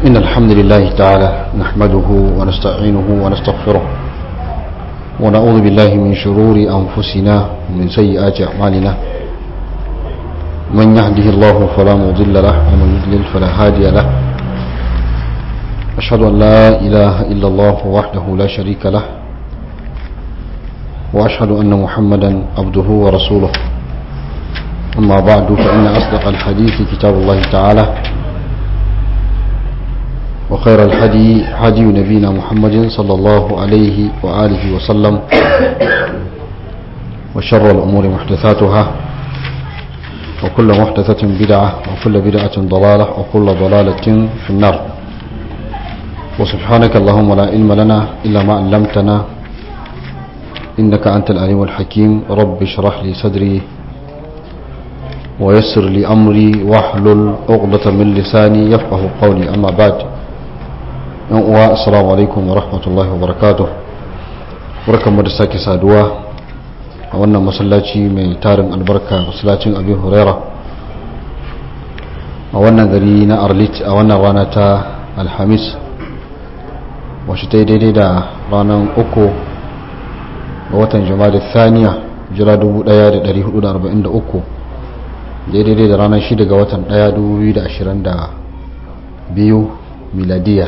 إن الحمد لله تعالى نحمده ونستعينه ونستغفره ونعوذ بالله من شرور أنفسنا ومن سيئات أعمالنا من يهده الله فلا مضل له ومن يضلل فلا هادي له أشهد أن لا إله إلا الله وحده لا شريك له وأشهد أن محمدا عبده ورسوله أما بعد فإن أصدق الحديث كتاب الله تعالى وخير الحدي حدي نبينا محمد صلى الله عليه وآله وسلم وشر الأمور محدثاتها وكل محدثة بدعة وكل بدعة ضلالة وكل ضلالة في النار وسبحانك اللهم لا علم لنا إلا ما علمتنا إنك أنت العليم الحكيم رب اشرح لي صدري ويسر لي أمري واحلل عقدة من لساني يفقه قولي أما بعد السلام عليكم ورحمة الله وبركاته barkanmu da sake saduwa a wannan masallaci mai tarin albarka masallacin abin huraira a wannan gari na arlit a wannan rana ta alhamis wacce ta yi daidai da ranar uku ga watan jama'a thaniya jira 1443 daidai da ranar 6 ga watan 1 2022 miladiya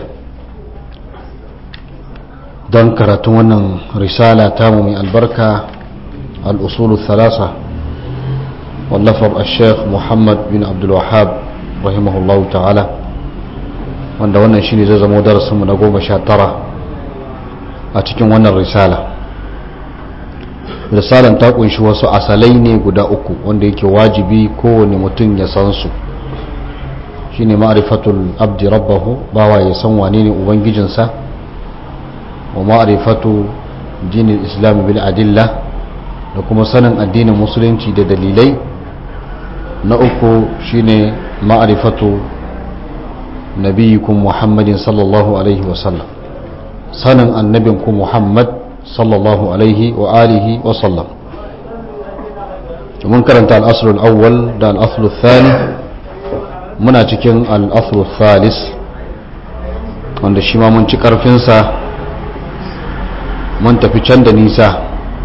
don karatun wannan risala tamu mai albarka al'usulu thalasa wallafar al-sheikh muhammad bin abdulwahab rahimahullahu ta'ala wanda wannan shi ne zai zama darasinmu na goma sha tara a cikin wannan risala risalan ta kunshi wasu asalai ne guda uku wanda yake wajibi kowane mutum ya san su shine ma'rifatul abdi rabbahu bawa ya san wane ne ubangijinsa wa ma'rifatu dinin islam bil adilla da kuma sanin addinin musulunci da dalilai na uku shine ma'rifatu nabiyikum muhammadin sallallahu alaihi wasallam sanin annabinku muhammad sallallahu alaihi wa alihi wa sallam mun karanta al'asrul awwal da al'asrul thani muna cikin al'asrul thalis wanda shi ma mun ci karfinsa mun tafi can da nisa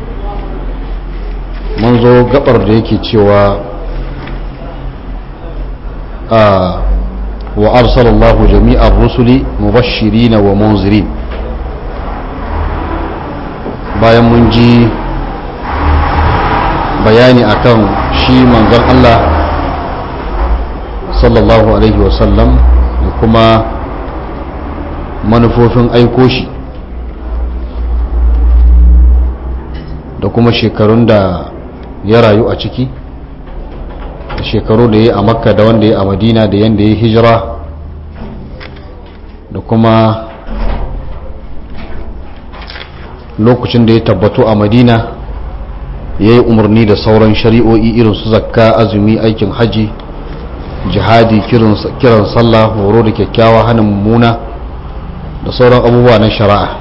mun zo gabar da yake cewa wa arsalallahu jami'ar rusuli mubashirina wa munzirin bayan mun ji bayani akan shi manzon Allah sallallahu alaihi wasallam da kuma manufofin aiko shi da kuma shekarun da ya rayu a ciki da shekaru da ya a makka da wanda ya a madina da yadda ya hijira da kuma lokacin da ya tabbatu a madina ya yi umarni da sauran shari'o'i irin su zakka azumi aikin haji jihadi kiran sallah horo da kyakkyawa hannun mummuna da sauran abubuwa na shari'a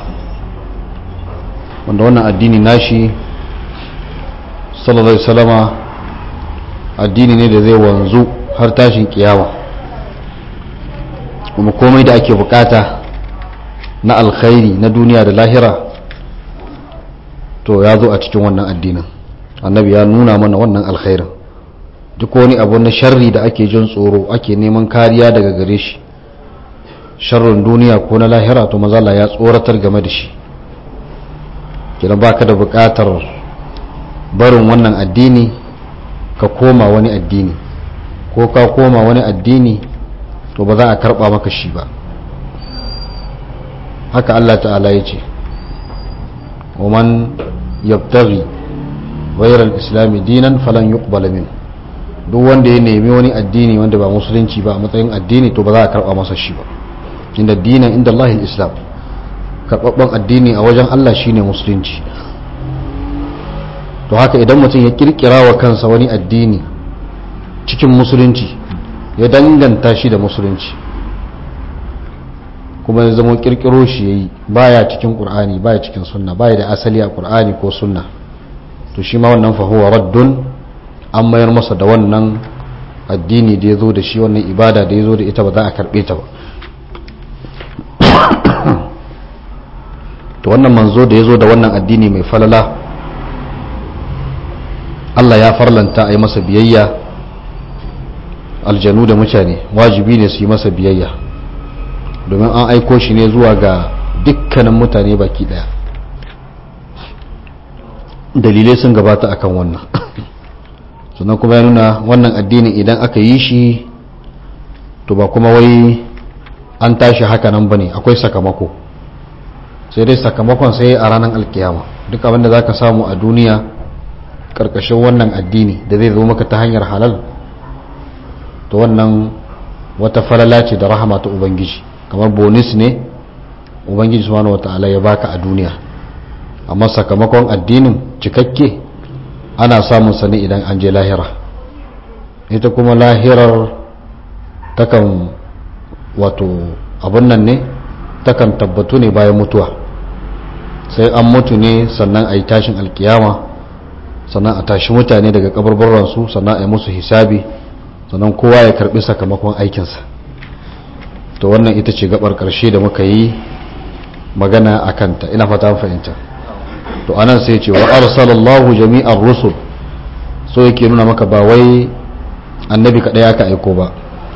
wanda wannan addini nashi sallallahu alaihi salama addini ne da zai wanzu har tashin kiyama kuma komai da ake bukata na alkhairi na duniya da lahira to ya zo a cikin wannan addinin annabi ya nuna mana wannan alkhairin duk wani abu na sharri da ake jin tsoro ake neman kariya daga gare shi sharrin duniya ko na lahira to mazala ya tsoratar game da shi kina baka da bukatar barin wannan addini ka koma wani addini ko ka koma wani addini to ba za a karba maka shi ba haka Allah ta'ala ya ce ومن يبتغي غير الإسلام دينا فلن يقبل منه duk wanda ya nemi wani addini wanda ba musulunci ba a matsayin addini to ba za a karba masa shi ba inda dinan inda Allah islam karbabban addini a wajen Allah shine musulunci to haka idan mutum ya kirkira wa kansa wani addini cikin musulunci ya danganta shi da musulunci kuma ya zama kirkiro shi yayi baya cikin qur'ani baya cikin sunna baya da asali a qur'ani ko sunna to shi ma wannan fa huwa raddun an mayar masa da wannan addini da ya zo da shi wannan ibada da ya zo da ita ba za a karbe ta ba to wannan manzo da ya zo da wannan addini mai falala Allah ya farlanta a yi masa biyayya aljanu da mutane wajibi ne su yi masa biyayya domin an aiko shi ne zuwa ga dukkanin mutane baki daya dalilai sun gabata akan wannan sannan kuma ya nuna wannan addinin idan aka yi shi to ba kuma wai an tashi haka nan bane akwai sakamako sai dai sakamakon sai a ranar alkiyama duk abinda za ka samu a duniya karkashin wannan addini da zai zo maka ta hanyar halal to wannan wata falala ce da rahama ta ubangiji kamar bonus ne ubangiji subhanahu wata'ala ya baka a duniya amma sakamakon addinin cikakke ana samun sa ne idan an je lahira ita kuma lahirar takan wato abun nan ne takan tabbatu ne bayan mutuwa sai an mutu ne sannan a yi tashin alkiyama sannan a tashi mutane daga kabarbaransu sannan a yi musu hisabi sannan kowa ya karbi sakamakon aikinsa to wannan ita ce gabar karshe da muka yi magana a kanta ina fata fahimta to anan sai ce wa arsalallahu jami'ar rusul so yake nuna maka ba wai annabi kaɗai aka aiko ba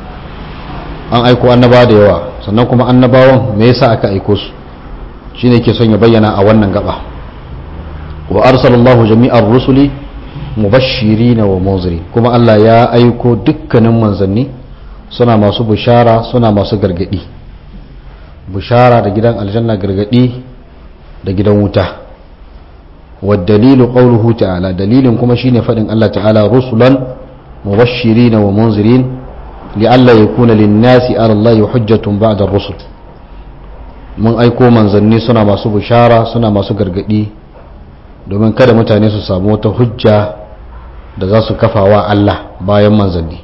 an aiko annaba da yawa sannan kuma annabawan me yasa aka aiko su shine ke son ya bayyana a wannan gaba wa arsalallahu jami'ar rusuli mubashirin wa munzirin kuma Allah ya aiko dukkanin manzanni suna masu bishara suna masu gargadi bishara da gidan aljanna gargadi da gidan wuta wa dalilu qawluhu ta'ala dalilin kuma shine fadin Allah ta'ala rusulan mubashirin wa munzirin li'alla yakuna lin-nasi 'ala Allah hujjatun ba'da ar-rusul mun aiko manzanni suna masu bishara suna masu gargadi domin kada mutane su samu wata hujja da za su kafa wa Allah bayan manzanni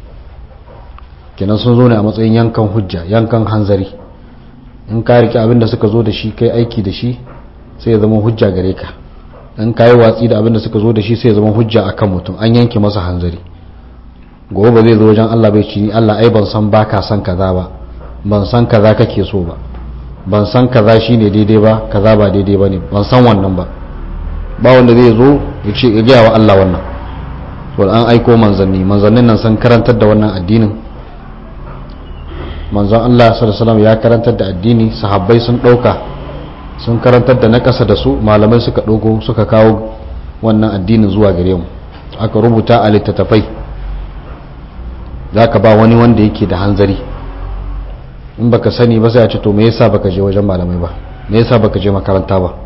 kenan sun zo ne a matsayin yankan hujja yankan hanzari in ka rike abin da suka zo da shi kai aiki da shi sai ya zama hujja gare ka in ka yi watsi da abin da suka zo da shi sai ya zama hujja akan mutum an yanke masa hanzari gobe ba zai zo wajen Allah bai ci ni Allah ai ban san baka san kaza ba ban san kaza kake so ba ban san kaza shine daidai ba kaza ba daidai bane ban san wannan ba ba wanda zai zo ya ce ya gaya wa Allah wannan to an aiko manzanni manzannin nan sun karantar da wannan addinin manzon Allah sallallahu alaihi ya karantar da addini sahabbai sun dauka sun karantar da na kasa da su malamai suka dogo suka kawo wannan addinin zuwa gare mu aka rubuta a littattafai zaka ba wani wanda yake da hanzari in baka sani ba sai a ce to me yasa baka je wajen malamai ba me yasa baka je makaranta ba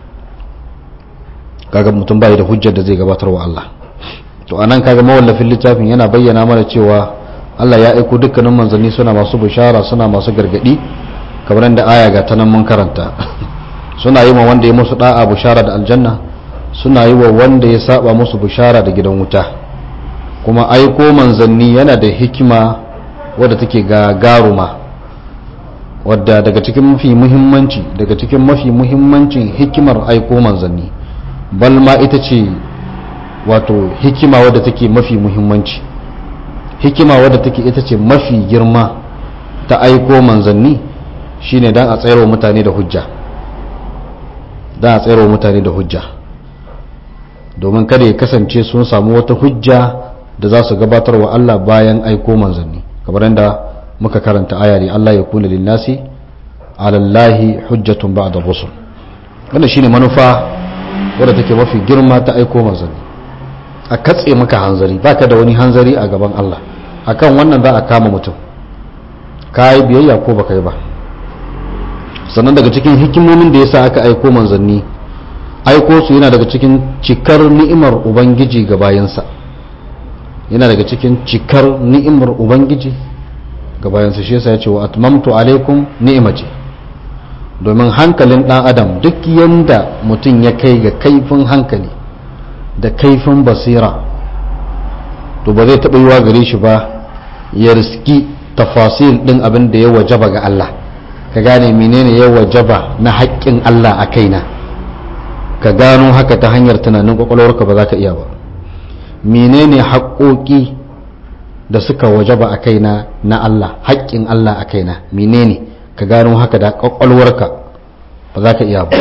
kaga mutum bai da hujjar da zai gabatar wa Allah to anan kaga mawallafin littafin yana bayyana mana cewa Allah ya aiko dukkanin manzanni suna masu bishara suna masu gargadi kamar da aya ga ta nan mun karanta suna yi wa wanda ya musu da'a bishara da aljanna suna yi wa wanda ya saba musu bishara da gidan wuta kuma aiko manzanni yana da hikima wadda take gagaruma wadda daga cikin mafi muhimmanci daga cikin mafi muhimmancin hikimar aiko manzanni bal ma ita ce wato hikima wadda take mafi muhimmanci hikima wadda take ita ce mafi girma ta aiko manzanni shine dan a tsayarwa mutane da hujja dan a tsayarwa mutane da hujja domin kada ya kasance sun samu wata hujja da za su gabatar wa Allah bayan aiko manzanni kamar yadda muka karanta aya ne Allah ya kuna linnasi alallahi hujjatun ba'da rusul wannan shine manufa wadda take mafi girma ta aiko manzanni a katse maka hanzari baka da wani hanzari a gaban Allah akan wannan za a kama mutum ka yi biyayya ko baka yi ba sannan daga cikin hikimomin da yasa aka aiko manzanni aiko su yana daga cikin cikar ni'imar ubangiji ga bayansa yana daga cikin cikar ni'imar ubangiji ga bayansa shi yasa ya ce wa atmamtu alaikum ni'imati domin hankalin dan adam duk yanda mutum ya kai ga kaifin hankali da kaifin basira to ba zai taɓa yiwa gare shi ba ya riski tafasil ɗin abin da ya wajaba ga Allah ka gane menene ya wajaba na haƙƙin Allah a kaina ka gano haka ta hanyar tunanin kwakwalwarka ba za ka iya ba menene haƙoƙi da suka wajaba a kaina na Allah haƙƙin Allah a kaina menene ka gano haka da kwakwalwarka ba za ka iya ba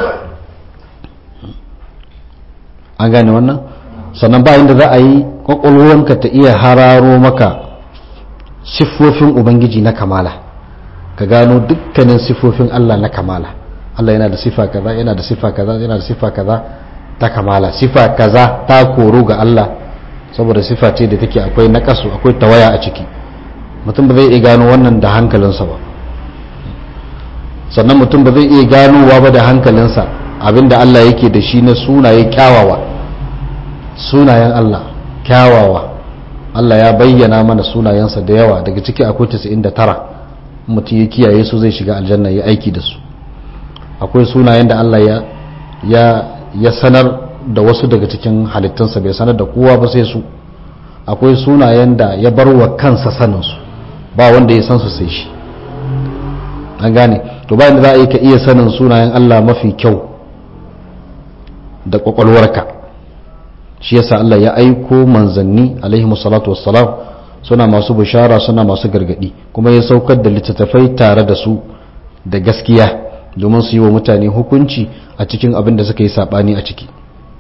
an gane wannan sannan ba inda za a yi kwakwalwarka ta iya hararo maka siffofin ubangiji na kamala ka gano dukkanin siffofin Allah na kamala Allah yana da siffa kaza yana da siffa kaza yana da siffa kaza ta kamala siffa kaza ta koro ga Allah saboda siffa ce da take akwai nakasu akwai tawaya a ciki mutum ba zai iya gano wannan da hankalinsa ba sannan mutum ba zai iya ganowa ba da hankalinsa abinda Allah yake da shi na sunaye kyawawa sunayen Allah kyawawa Allah ya bayyana mana sunayensa da yawa daga ciki akwai 99 mutum ya kiyaye su zai shiga aljanna ya aiki da su akwai sunayen da Allah ya ya ya sanar da wasu daga cikin halittunsa bai sanar da kowa ba sai su akwai sunayen da ya bar wa kansa sanin su ba wanda ya san su sai shi an gane to bayan da za a yi ka iya sanin sunayen Allah mafi kyau da kwakwalwarka shi yasa Allah ya aiko manzanni alaihi salatu wassalam suna masu bishara suna masu gargadi kuma ya saukar da littattafai tare da su da gaskiya domin su yi wa mutane hukunci a cikin abin da suka yi sabani a ciki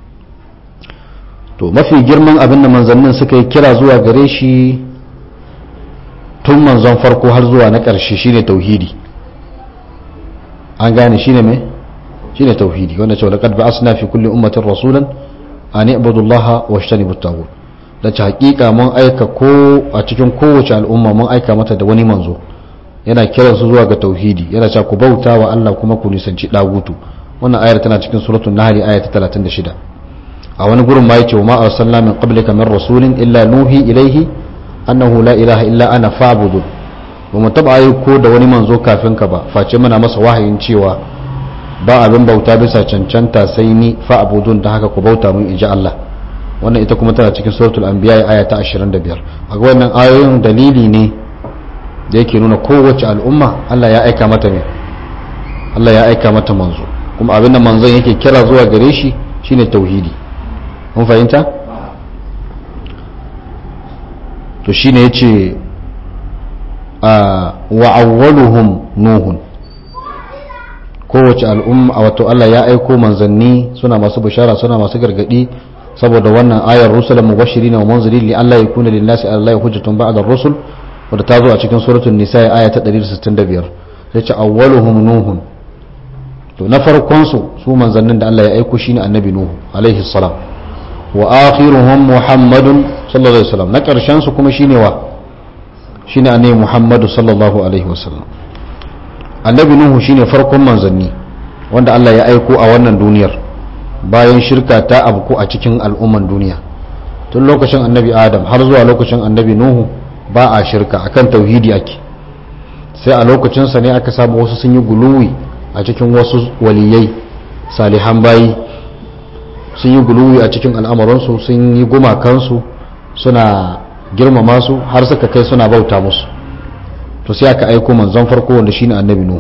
to mafi girman abin da manzannin suka yi kira zuwa gare shi tun manzon farko har zuwa na ƙarshe shine tauhidi an gane shine mai shine tauhidi wanda cewa laqad ba'asna fi kulli ummatin rasulan an i'budu allaha washtanibu at-taghut da ta hakika mun aika ko a cikin kowace al'umma mun aika mata da wani manzo yana kiran su zuwa ga tauhidi yana cewa ku bauta wa Allah kuma ku nisanci dagutu wannan ayar tana cikin suratul nahl aya ta 36 a wani gurin ma yace ma arsalna min qablika min rasulin illa nuhi ilaihi annahu la ilaha illa ana fa'budun ba mu taba aiko da wani manzo kafin ka ba face muna masa wahayin cewa ba abin bauta bisa cancanta sai ni fa abudun da haka ku bauta mun inji Allah wannan ita kuma tana cikin suratul anbiya aya ta 25 a wannan ayoyin dalili ne da yake nuna kowace al'umma Allah ya aika mata ne Allah ya aika mata manzo kuma abin da manzon yake kira zuwa gare shi shine tauhidi mun fahimta to shine yace wa awwaluhum nuhun kowace al'umma wato Allah ya aiko manzanni suna masu bishara suna masu gargadi saboda wannan ayar rusulan mubashirin wa munzirin li Allah yakuna lin nasi Allah hujjatun ba'da ar-rusul wadda ta zo a cikin suratul nisa aya ta 165 sai ce awwaluhum nuhun to na farkon su su manzannin da Allah ya aiko shine annabi nuhu alaihi salam wa akhiruhum muhammadun sallallahu alaihi wasallam na karshen su kuma shine wa shine annabi muhammadu sallallahu alaihi wasallam annabi nuhu shine farkon manzanni wanda Allah ya aiko a wannan duniyar bayan shirka ta abku a cikin al'umman duniya tun lokacin annabi adam har zuwa lokacin annabi nuhu ba a shirka akan tauhidi ake sai a lokacinsa ne aka samu wasu sun yi guluwi a cikin wasu waliyai salihan bayi sun yi guluwi a cikin al'amuransu sun yi gumakansu suna girmama su har suka kai suna bauta musu to sai aka aiko manzon farko wanda shine annabi nuhu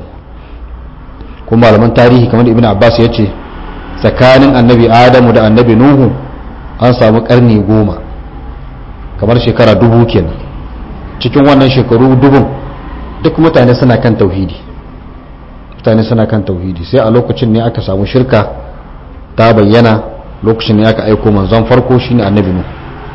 kuma malaman tarihi kamar ibn abbas ya ce tsakanin annabi adamu da annabi nuhu an samu karni goma kamar shekara dubu kenan cikin wannan shekaru dubun duk mutane suna kan tauhidi mutane suna kan tauhidi sai a lokacin ne aka samu shirka ta bayyana lokacin ne aka aiko manzon farko shine annabi nuhu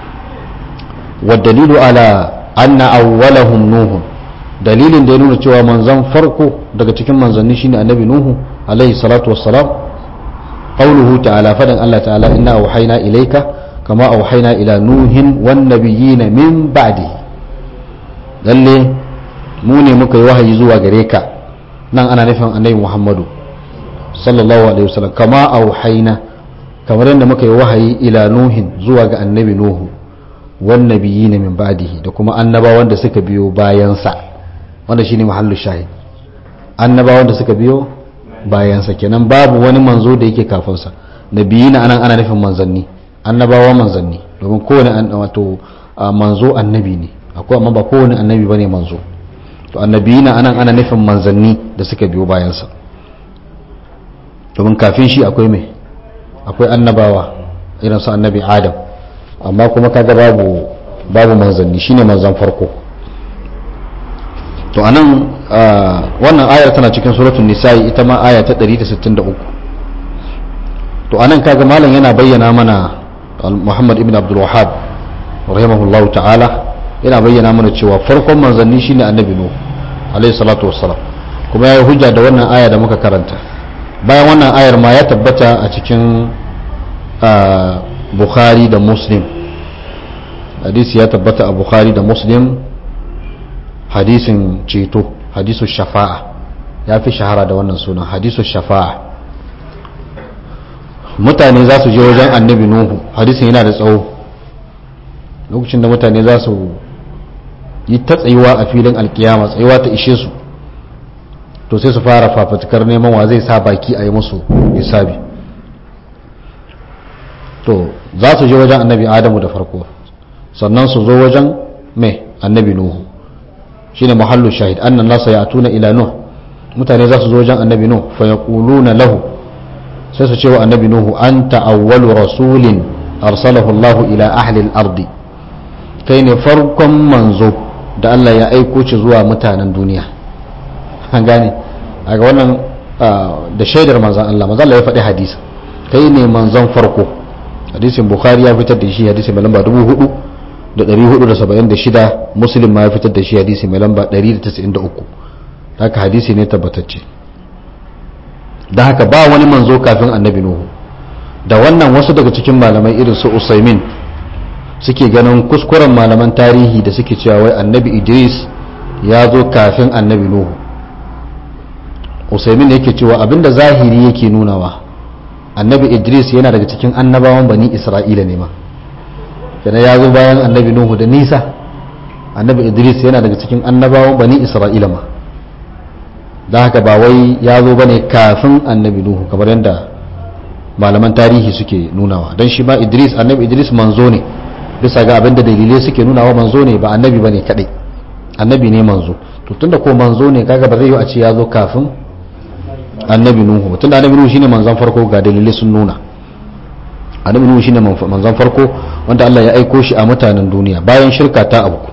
والدليل على أن أولهم نوح dalilin da ya nuna cewa manzon farko daga cikin manzanni shine annabi nuhu alaihi salatu wassalam qauluhu ta'ala fadan Allah ta'ala inna auhayna ilayka kama auhayna ila nuhin wan nabiyyin min ba'di lalle mu ne muka yi wahayi zuwa gare ka nan ana nufin annabi Muhammadu sallallahu alaihi wasallam kama auhayna kamar yadda muka yi wahayi ila nuhin zuwa ga annabi nuhu wan nabiyyin min ba'dihi da kuma annabawan da suka biyo bayansa wanda shine mahallu shahid annabawan da suka biyo bayansa kenan babu wani manzo da yake kafinsa nabiyina anan ana nufin manzanni annabawa manzanni domin kowane wato manzo annabi ne akwai amma ba kowane annabi bane manzo to annabiyina anan ana nufin manzanni da suka biyo bayansa domin kafin shi akwai mai akwai annabawa irin su annabi adam amma kuma kaga babu babu manzanni shine manzan farko to anan wannan ayar tana cikin suratul nisa'i ita ma aya ta 163 to anan kaga malam yana bayyana mana Muhammad ibn Abdul Wahhab rahimahullahu ta'ala yana bayyana mana cewa farkon manzanni shine annabi Nuh alayhi salatu wassalam kuma ya yi hujja da wannan aya da muka karanta bayan wannan ayar ma ya tabbata a cikin Bukhari da Muslim hadisi ya tabbata a Bukhari da Muslim hadisin ceto hadisu shafa'a ya fi shahara da wannan sunan hadisu shafa'a mutane za su je wajen annabi nuhu hadisin yana da tsawo lokacin da mutane za su yi ta tsayuwa a filin alkiyama tsayuwa ta ishe su to sai su fara fafatukar neman wa zai sa baki a yi musu hisabi to za su je wajen annabi adamu da farko sannan su zo wajen mai annabi nuhu shine muhallu shahid annan nasa ya tuna ila nuh mutane za su zo wajen annabi nuh fa yaquluna lahu sai su ce wa annabi nuhu anta awwalu rasulin arsalahu Allah ila ahli al-ard kai ne farkon manzo da Allah ya aiko shi zuwa mutanen duniya an gane daga wannan da shaidar manzon Allah manzon Allah ya faɗi hadisi kai ne manzon farko hadisin bukhari ya fitar da shi hadisi mai lamba 4000 da 476 muslim ma ya fitar da shi hadisi mai lamba 193 haka hadisi ne tabbatacce da haka ba wani manzo kafin annabi nuhu da wannan wasu daga cikin malamai irin su usaimin suke ganin kuskuren malaman tarihi da suke cewa wai annabi idris ya zo kafin annabi nuhu usaimin yake cewa abinda zahiri yake nunawa annabi idris yana daga cikin annabawan bani isra'ila ne ma kenan ya zo bayan annabi nuhu da nisa annabi idris yana daga cikin annabawan bani isra'ila ma da haka ba wai ya zo bane kafin annabi nuhu kamar yadda malaman tarihi suke nunawa don shi ma idris annabi idris manzo ne bisa ga abin da dalilai suke nunawa manzo ne ba annabi bane kadai annabi ne manzo to tunda ko manzo ne kaga ba zai yi a ce ya zo kafin annabi nuhu tunda annabi nuhu shine manzon farko ga dalilai sun nuna annabi nuhu shine manzon farko wanda Allah ya aiko shi a mutanen duniya bayan shirka ta abu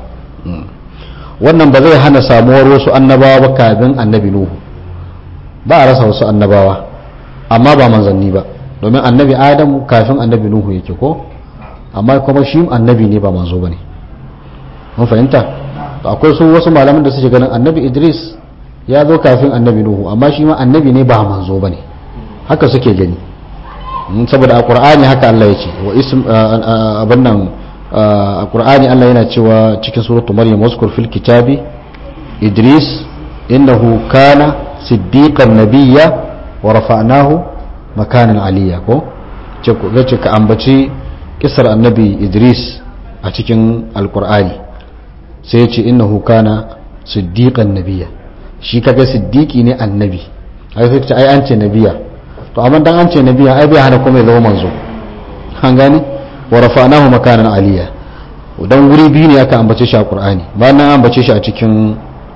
wannan ba zai hana samuwar wasu annabawa ba kafin annabi nuhu ba a rasa wasu annabawa amma ba manzanni ba domin annabi adamu kafin annabi nuhu yake ko amma kuma shi annabi ne ba manzo bane mun fahimta akwai su wasu malaman da suke ganin annabi idris ya zo kafin annabi nuhu amma shi ma annabi ne ba manzo bane haka suke gani saboda a qur'ani haka Allah ya ce wa ism abin nan a qur'ani Allah yana cewa cikin suratul maryam waskur fil kitabi idris innahu kana siddiqan nabiyya wa rafa'nahu makanan aliyya ko ce ka ambaci kisar annabi idris a cikin alqur'ani sai ya ce innahu kana siddiqan nabiyya shi kaga siddiqi ne annabi ai sai ce ai an ce nabiya to amma dan an ce nabiya ai bai hana kuma ya zama manzo an gane wa rafa'nahu makanan aliyya dan wuri biyu ne aka ambace shi a qur'ani bayan nan ambace shi a cikin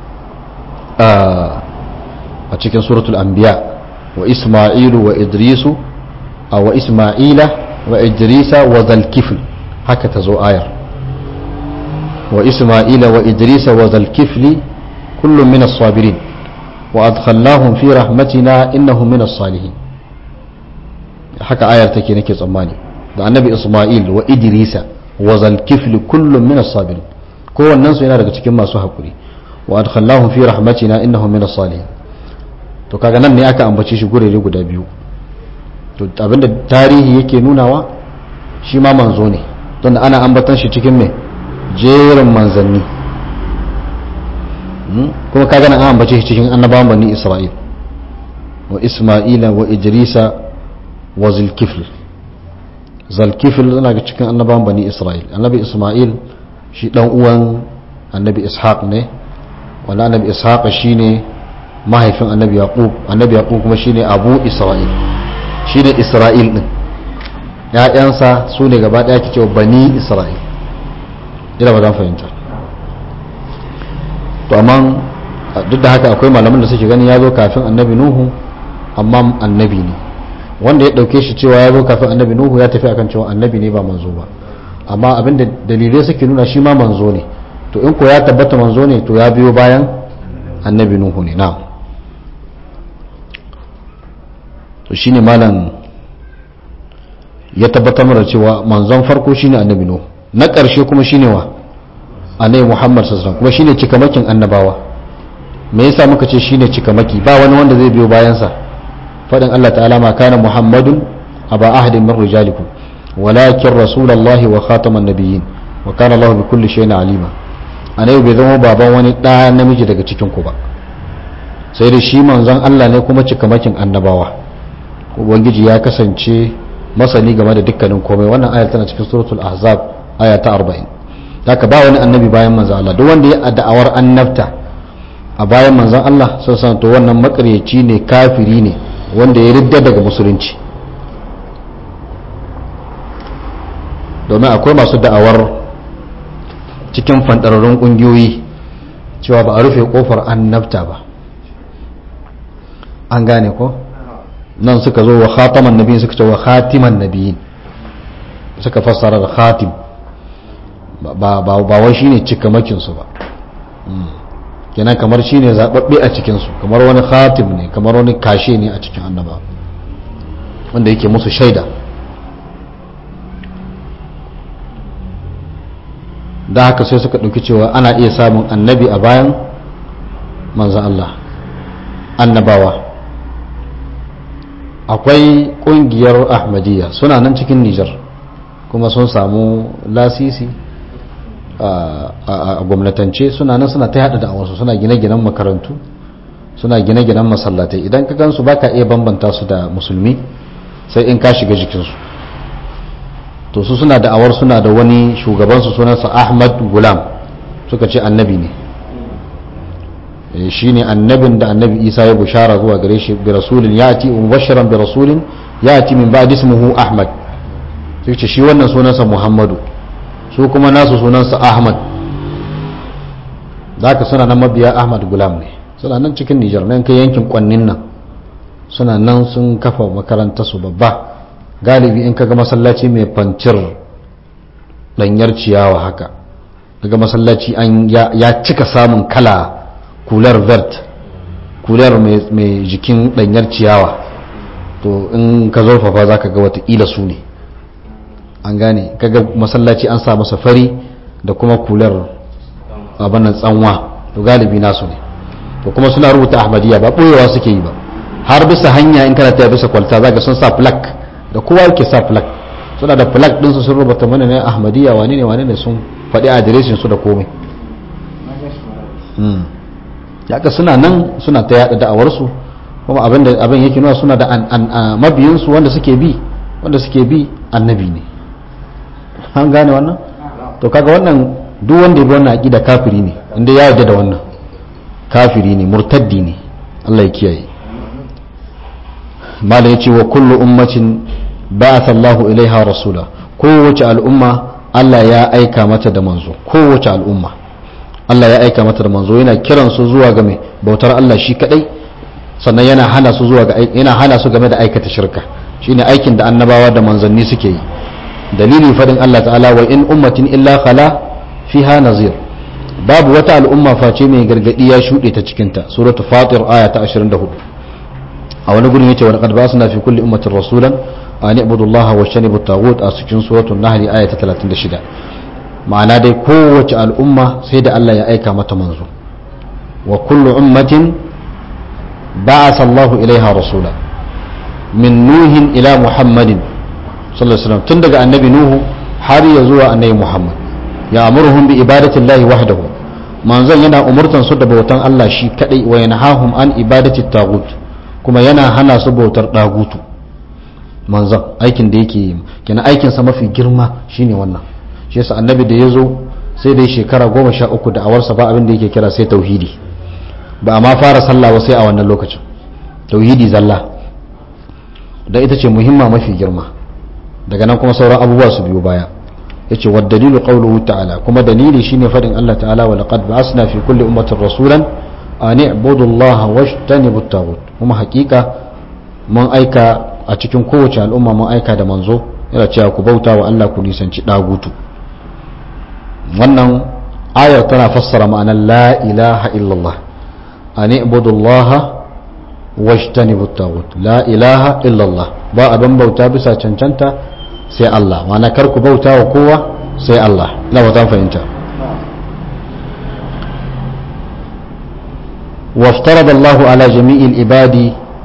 a cikin suratul anbiya wa isma'ilu wa idrisu wa isma'ila wa idrisa wa zalkifl haka ta zo ayar wa isma'ila wa idrisa wa zalkifli kullum min as-sabirin wa adkhalnahum fi rahmatina innahum min as-salihin haka ayar take nake tsammani da annabi isma'il wa idrisa wa zalkifli kullum min as-sabirin kowannen su yana daga cikin masu hakuri wa adkhalnahum fi rahmatina innahum min as-salihin to kaga nan ne aka ambace shi gurere guda biyu to abinda tarihi yake nunawa shi ma manzo ne don ana ambatan shi cikin mai jerin manzanni kuma kaga nan an ambace shi cikin annabawan bani isra'il wa isma'ila wa idrisa wa zulkifl zulkifl yana ga cikin annabawan bani isra'il annabi isma'il shi dan uwan annabi ishaq ne wanda annabi ishaq shine mahaifin annabi yaqub annabi yaqub kuma shine abu isra'il shine isra'il din ya'yansa su ne gaba daya cewa bani isra'il ina ba zan fahimta to amma duk da haka akwai malaman da suke gani ya zo kafin annabi nuhu amma annabi ne wanda ya dauke shi cewa ya zo kafin annabi nuhu ya tafi akan cewa annabi ne ba manzo ba amma abinda dalilai suke nuna shi ma manzo ne to in ko ya tabbata manzo ne to ya biyo bayan annabi nuhu ne na'am to shine malam ya tabbatar da cewa manzon farko shine annabi nuhu na ƙarshe kuma shine wa annabi muhammad sallallahu kuma shine cikamakin annabawa me yasa muka ce shine cikamaki ba wani wanda zai biyo bayan sa fadin Allah ta'ala ma kana muhammadun aba ahadin min rijalikum walakin rasulullahi wa khataman nabiyyin wa kana Allah bi kulli shay'in alima annabi bai zama baban wani da namiji daga cikin ku ba sai da shi manzon Allah ne kuma cikamakin annabawa ubangiji ya kasance masani game da dukkanin komai wannan ayar tana cikin suratul ahzab aya ta 40 haka ba wani annabi bayan manzon Allah duk wanda ya da'awar annabta a bayan manzon Allah sun san to wannan makaryaci ne kafiri ne wanda ya ridda daga musulunci domin akwai masu da'awar cikin fandararrun kungiyoyi cewa ba a rufe kofar annabta ba an gane ko nan suka zo wa khataman nabiyin suka ce wa khatiman nabiyin suka fassara da khatim ba wai shine cikamakin su ba kenan kamar shine zababbe a cikin su kamar wani khatim ne kamar wani kashe ne a cikin annaba wanda yake musu shaida da haka sai suka ɗauki cewa ana iya samun annabi a bayan manzan Allah annabawa akwai ƙungiyar ahmadiyya suna nan cikin nijar kuma sun samu lasisi a gwamnatance suna nan suna ta yada da'awarsu suna gine-ginen makarantu suna gine-ginen masallatai idan ka gansu baka iya bambanta su da musulmi sai in ka shiga jikinsu to su suna da'awar suna da wani shugabansu sunansa ahmad gulam suka ce annabi ne shi ne annabin da annabi isa ya bushara zuwa gare shi bi rasulin ya ati mubashiran bi rasulin ya ati min ba'di ismuhu ahmad sai ce shi wannan sunansa muhammadu su kuma nasu sunansa ahmad da haka suna nan mabiya ahmad gulam ne suna nan cikin nijar nan kai yankin kwannin nan suna nan sun kafa makarantar su babba galibi in kaga masallaci mai fancir danyar ciyawa haka daga masallaci an ya cika samun kala kular vert kular mai jikin danyar ciyawa to in ka zurfafa za ka ga watakila su ne an gane kaga masallaci an sa masa fari da kuma kular abannan tsanwa to galibi nasu ne to kuma suna rubuta ahmadiyya ba ɓoyewa suke yi ba har bisa hanya in kana ta bisa kwalta za ka sun sa plak da kowa yake sa plak suna da plak ɗinsu sun rubuta mana ne ahmadiyya wani ne wani ne sun faɗi adireshin su da komai yaka suna nan suna ta yada da'awarsu kuma abin da abin yake nuna suna da mabiyinsu wanda suke bi wanda suke bi annabi ne an gane wannan to kaga wannan duk wanda ya bi wannan aqida kafiri ne inda ya yarda da wannan kafiri ne murtaddi ne Allah ya kiyaye mala yace wa kullu ummatin ba'atha Allahu ilaiha rasula kowace al'umma Allah ya aika mata da manzo kowace al'umma Allah ya aika mata da manzo yana kiran su zuwa ga mai bautar Allah shi kadai sannan yana hana su zuwa ga yana hana su game da aikata shirka shine aikin da annabawa da manzanni suke yi dalili fadin Allah ta'ala wa in ummatin illa khala fiha nazir babu wata al'umma face mai gargadi ya shuɗe ta cikinta suratul fatir aya ta 24 a wani gurin yace wa laqad ba'athna fi kulli ummatin rasulan an ibudu Allah wa shanibu tagut a cikin suratul nahl aya ta 36 ma'ana dai kowace al'umma sai da Allah ya aika mata manzo wa kullu ummatin ba'atha Allah ilaiha rasula min nuhin ila muhammadin sallallahu alaihi wasallam tun daga annabi nuhu har ya zuwa annabi muhammad ya amurhum bi ibadati llahi wahdahu manzon yana umurtan su da bautan Allah shi kadai wa yanhahum an ibadati tagut kuma yana hana su bautar dagutu manzon aikin da yake yi kenan aikin sa mafi girma shine wannan shi yasa annabi da yazo sai dai shekara goma sha uku da awarsa ba abin da yake kira sai tauhidi ba a ma fara sallah ba sai a wannan lokacin tauhidi zalla da ita ce muhimma mafi girma daga nan kuma sauran abubuwa su biyo baya yace wa dalilu qawluhu ta'ala kuma dalili shine fadin Allah ta'ala wa laqad ba'asna fi kulli ummatin rasulan an i'budu Allah washtanibu at-taghut kuma hakika mun aika a cikin kowace al'umma mun aika da manzo yana cewa ku bauta wa Allah ku nisanci dagutu wannan ayar tana fassara ma'anar la ilaha illallah an ibudullaha wajtanibu tagut la ilaha illallah ba abin bauta bisa cancanta sai Allah ma'ana kar ku bauta wa kowa sai Allah ina ba zan fahimta وافترض الله على جميع العباد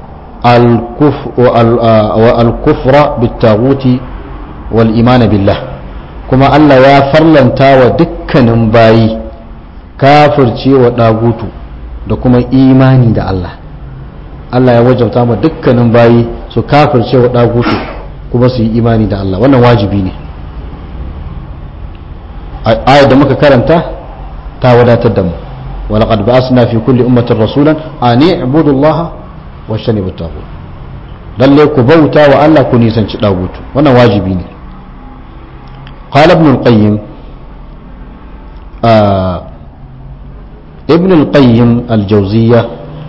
الكفر بالتاغوت والإيمان بالله كما الله يا فرلنتا ودكن باي كافر شيء وداغوت da kuma imani da Allah Allah ya wajabta ma dukkanin bayi su kafirce wa dagutu kuma su yi imani da Allah wannan wajibi ne ayat da muka karanta ta wadatar da mu ولقد بعثنا في كل أمة رسولا أن اعبدوا الله واجتنبوا الطاغوت lalle ku bauta wa Allah ku nisanci dagutu wannan wajibi ne qala ibn al-qayyim ibn al-qayyim al-jawziyya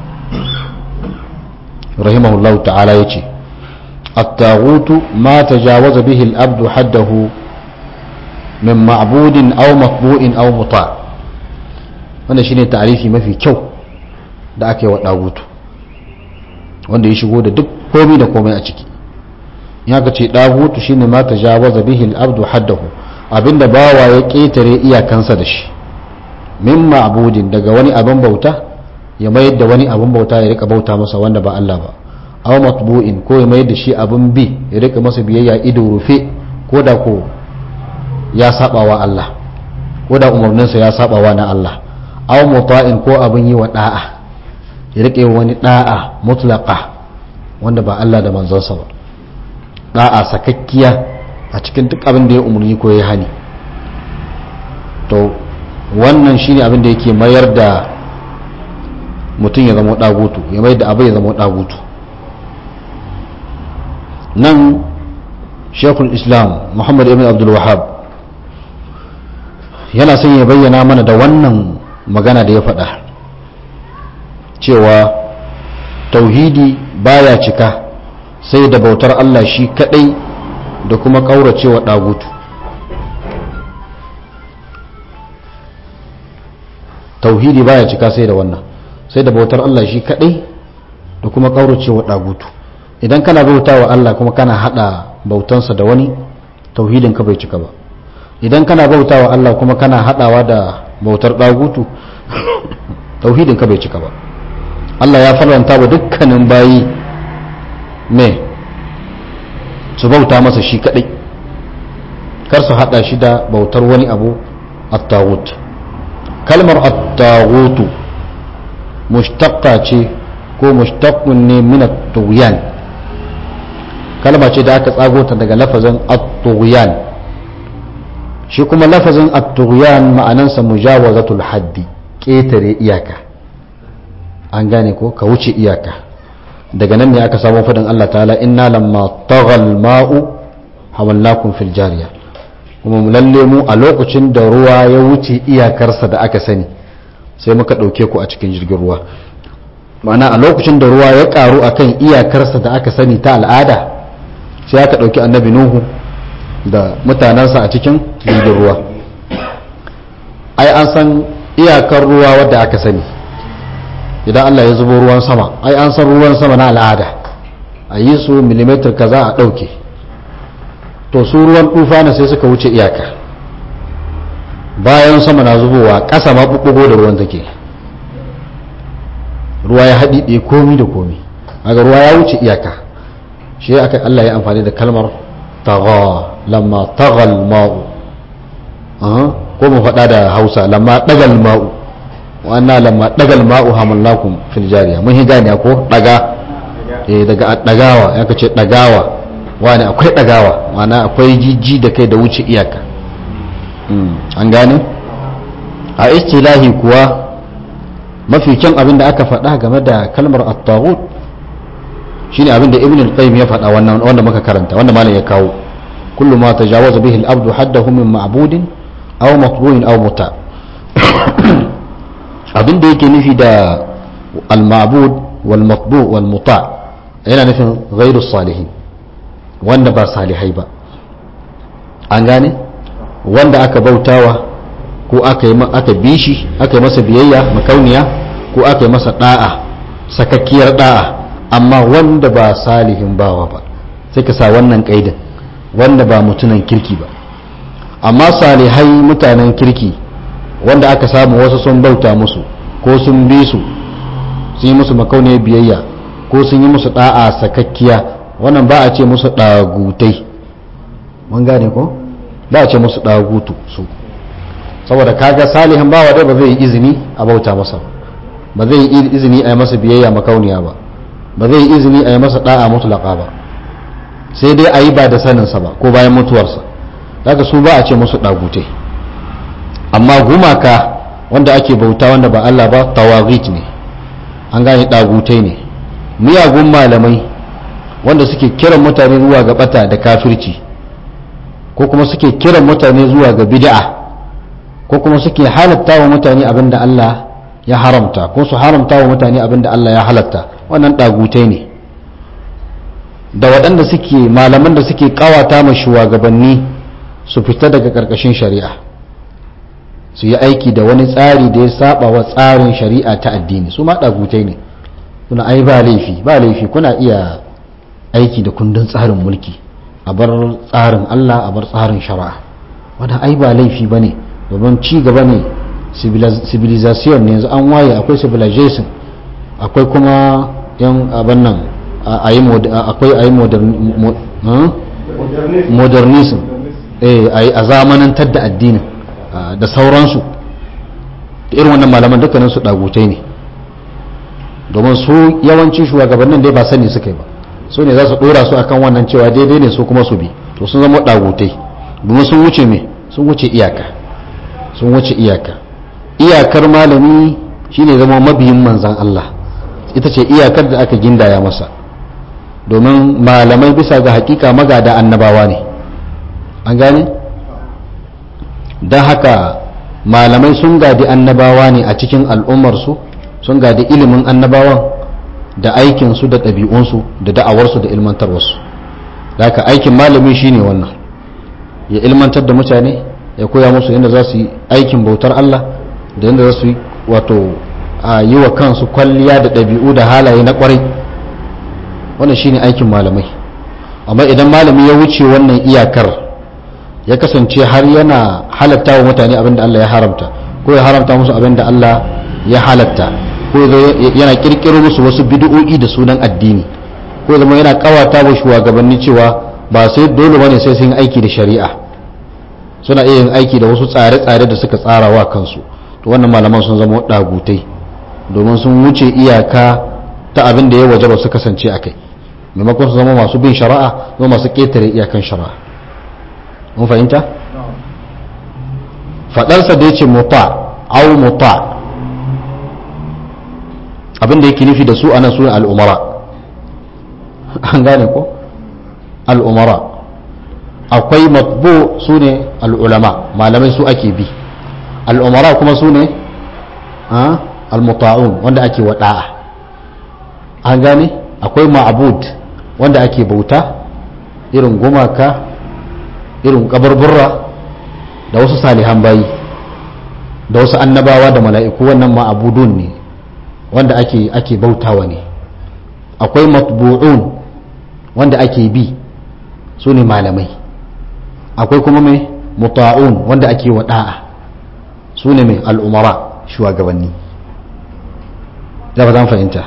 rahimahullah ta'ala yace at-taghutu ma tajawaza bihi al-abdu haddahu min ma'budin aw matbu'in aw muta' wannan shine ta'arifi mafi kyau da aka yi wa dagutu wanda ya shigo da duk komai da komai a ciki in aka ce dagutu shine ma tajawaza bihi al-abdu haddahu abinda bawa ya ketare iyakansa da shi min ma'budin daga wani abin bauta ya mayar da wani abin bauta ya rika bauta masa wanda ba Allah ba aw matbu'in ko ya mayar da shi abin bi ya rika masa biyayya ido rufe ko da ko ya saba wa Allah ko da umarninsa ya saba wa na Allah aw muta'in ko abin yi wa da'a ya rike wani da'a mutlaqa wanda ba Allah da manzonsa ba da'a sakakkiya a cikin duk abin da ya umarni ko ya hani to wannan shine abin da yake mayar da mutum ya zama dagutu ya mayar da abu ya zama dagutu nan shekul islam muhammad ibn abdul wahab yana son ya bayyana mana da wannan magana da ya faɗa cewa tauhidi baya cika sai da bautar Allah shi kadai da kuma ƙauracewa ɗagutu tauhidi baya cika sai da wannan sai da bautar Allah shi kadai da kuma ƙauracewa ɗagutu idan kana bauta wa Allah kuma kana haɗa bautansa da wani tauhidin ka bai cika ba idan kana bauta wa Allah kuma kana haɗawa da bautar ɗagutu tauhidin ka bai cika ba Allah ya faranta wa dukkanin bayi me su bauta masa shi kadai kar su hada shi da bautar wani abu at-taghut kalmar at-taghutu mushtaqqa ce ko mushtaqqun ne min at-tughyan kalma ce da aka tsago ta daga lafazin at-tughyan shi kuma lafazin at-tughyan ma'anansa mujawazatul haddi ƙetare iyaka an gane ko ka wuce iyaka daga nan ne aka samu fadin Allah ta'ala inna lamma taghal ma'u hawalnakum fil jariya kuma lalle mu a lokacin da ruwa ya wuce iyakarsa da aka sani sai muka ɗauke ku a cikin jirgin ruwa ma'ana a lokacin da ruwa ya ƙaru akan iyakarsa da aka sani ta al'ada sai aka ɗauki annabi nuhu da mutanensa a cikin jirgin ruwa ai an san iyakar ruwa wadda aka sani idan Allah ya zubo ruwan sama ai an san ruwan sama na al'ada a yi su milimetar kaza a ɗauke to su ruwan tufana sai suka wuce iyaka bayan sama na zubowa ƙasa ma ɓuɓɓugo da ruwan take ruwa ya haɗiɗe komi da komi aga ruwa ya wuce iyaka shi aka Allah ya amfani da kalmar tagha lamma taghal ma'u ko mu faɗa da hausa lamma ɗagal ma'u wannan lamma ɗagal ma'u hamallakum fil jariya mun gane ko ɗaga eh daga ɗagawa ya kace ɗagawa wani akwai ɗagawa ma'ana akwai jijji da kai da wuce iyaka an gane a istilahi kuwa mafi kyan abin da aka faɗa game da kalmar at-taghut shine abin da ibn al-qayyim ya faɗa wannan wanda muka karanta wanda malam ya kawo kullu ma tajawaza bihi al-abdu haddahu min ma'budin aw matbu'in aw muta abin da yake nufi da al-ma'bud wal matbu' wal muta yana nufin ghairu salihin wanda ba salihai ba an gane wanda aka bautawa ko aka yi aka bi shi aka yi masa biyayya makauniya ko aka yi masa da'a sakakkiyar da'a amma wanda ba salihin bawa ba sai ka sa wannan kaidin wanda ba mutunan kirki ba amma salihai mutanen kirki wanda aka samu wasu sun bauta musu ko sun bi su sun yi musu makauniyar biyayya ko sun yi musu da'a sakakkiya wannan ba a ce musu dagutai mun gane ko ba a ce musu dagutu su saboda kaga salihin bawa dai ba zai yi izini a bauta masa ba zai yi izini a yi masa biyayya makauniya ba ba zai yi izini a yi masa da'a mutlaka ba sai dai a yi ba da saninsa ba ko bayan mutuwarsa daga su ba a ce musu dagutai amma gumaka wanda ake bauta wanda ba Allah ba tawagit ne an gane dagutai ne miyagun malamai wanda suke kiran mutane zuwa ga bata da kafirci ko kuma suke kiran mutane zuwa ga bid'a ko kuma suke halatta wa mutane abinda Allah ya haramta ko su haramta wa mutane abinda Allah ya halatta wannan dagutai ne da waɗanda suke malaman da suke kawata ma shugabanni su fita daga ƙarƙashin shari'a su yi aiki da wani tsari da ya saba wa tsarin shari'a ta addini su ma dagutai ne kuna ai ba laifi ba laifi kuna iya aiki da kundin tsarin mulki a bar tsarin Allah a bar tsarin shari'a wanda ai ba laifi ba ne domin ci gaba ne civilization ne yanzu an waye akwai civilization akwai kuma yan abin nan akwai a yi modernism a zamanantar da addinin da sauransu irin wannan malaman dukkanin su dagutai ne domin su yawancin shugabannin dai ba sani suka yi ba su ne za su dora su akan wannan cewa daidai ne su kuma su bi to sun zama dagutai domin sun wuce me sun wuce iyaka sun wuce iyaka iyakar malami shine zama mabiyin manzan Allah ita ce iyakar da aka gindaya masa domin malamai bisa ga hakika magada annabawa ne an gane don haka malamai sun gadi annabawa ne a cikin al'ummarsu sun gadi ilimin annabawan da aikinsu da ɗabi'unsu da da'awarsu da ilmantarwarsu da haka aikin malami shine wannan ya ilmantar da mutane ya koya musu yadda za su yi aikin bautar Allah da yadda za su yi wato a yi wa kansu kwalliya da ɗabi'u da halaye na ƙwarai wannan shine aikin malamai amma idan malami ya wuce wannan iyakar ya kasance har yana halatta wa mutane abin da Allah ya haramta ko ya haramta musu abin da Allah ya halatta ko yana kirkiro musu wasu bid'o'i da sunan addini ko zama yana kawata wa shugabanni cewa ba sai dole bane sai sun aiki da shari'a suna iya yin aiki da wasu tsare-tsare da suka tsara wa kansu to wannan malaman sun zama dagutai domin sun wuce iyaka ta abin da ya waje ba su kasance a kai maimakon su zama masu bin shari'a zama masu ketare iyakan shari'a mun fahimta fadarsa da ya ce muta au muta abin da yake nufi da su anan su al'umara an gane ko al'umara akwai matbu su ne al'ulama malamai su ake bi al'umara kuma su ne al-muta'un wanda ake wada'a an gane akwai ma'abud wanda ake bauta irin gumaka irin kabarburra da wasu salihan bayi da wasu annabawa da mala'iku wannan ma'abudun ne wanda ake ake bautawa ne akwai matbu'un wanda ake bi su ne malamai akwai kuma mai muta'un wanda ake wada'a su ne mai al'umara shugabanni da ba zan fahimta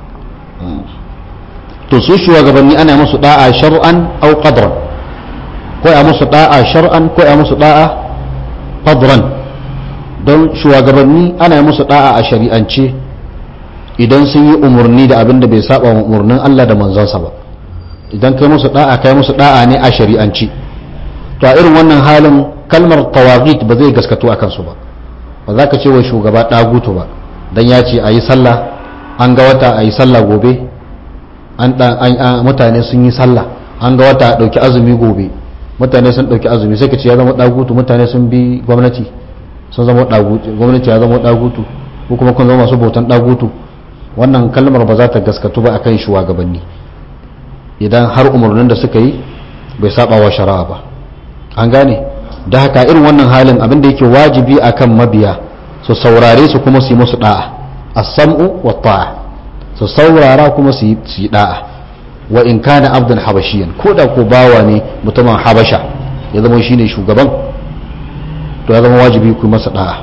to su shugabanni ana musu da'a shar'an au qadran ko ya musu da'a shar'an ko ya musu da'a qadran don shugabanni ana musu da'a a shari'ance idan sun yi umarni da abin da bai saba wa umarnin Allah da manzansa ba idan kai musu da'a kai musu da'a ne a shari'anci to a irin wannan halin kalmar tawagit ba zai gaskato a kansu ba ba za ka ce wa shugaba dagutu ba dan ya ce a yi sallah an ga wata a yi sallah gobe an mutane sun yi sallah an ga wata a ɗauki azumi gobe mutane sun ɗauki azumi sai ka ce ya zama dagutu mutane sun bi gwamnati sun zama dagutu gwamnati ya zama dagutu ko kuma kun zama masu bautan dagutu wannan kalmar ba za ta gaskatu ba akan shugabanni idan har umarnin da suka yi bai saba wa shari'a ba an gane da haka irin wannan halin abin da yake wajibi akan mabiya su saurare su kuma su yi musu da'a as-sam'u wa ta'a su saurara kuma su yi da'a wa in kana abdan habashiyan ko da ko bawa ne mutumin habasha ya zama shine shugaban to ya zama wajibi ku masa da'a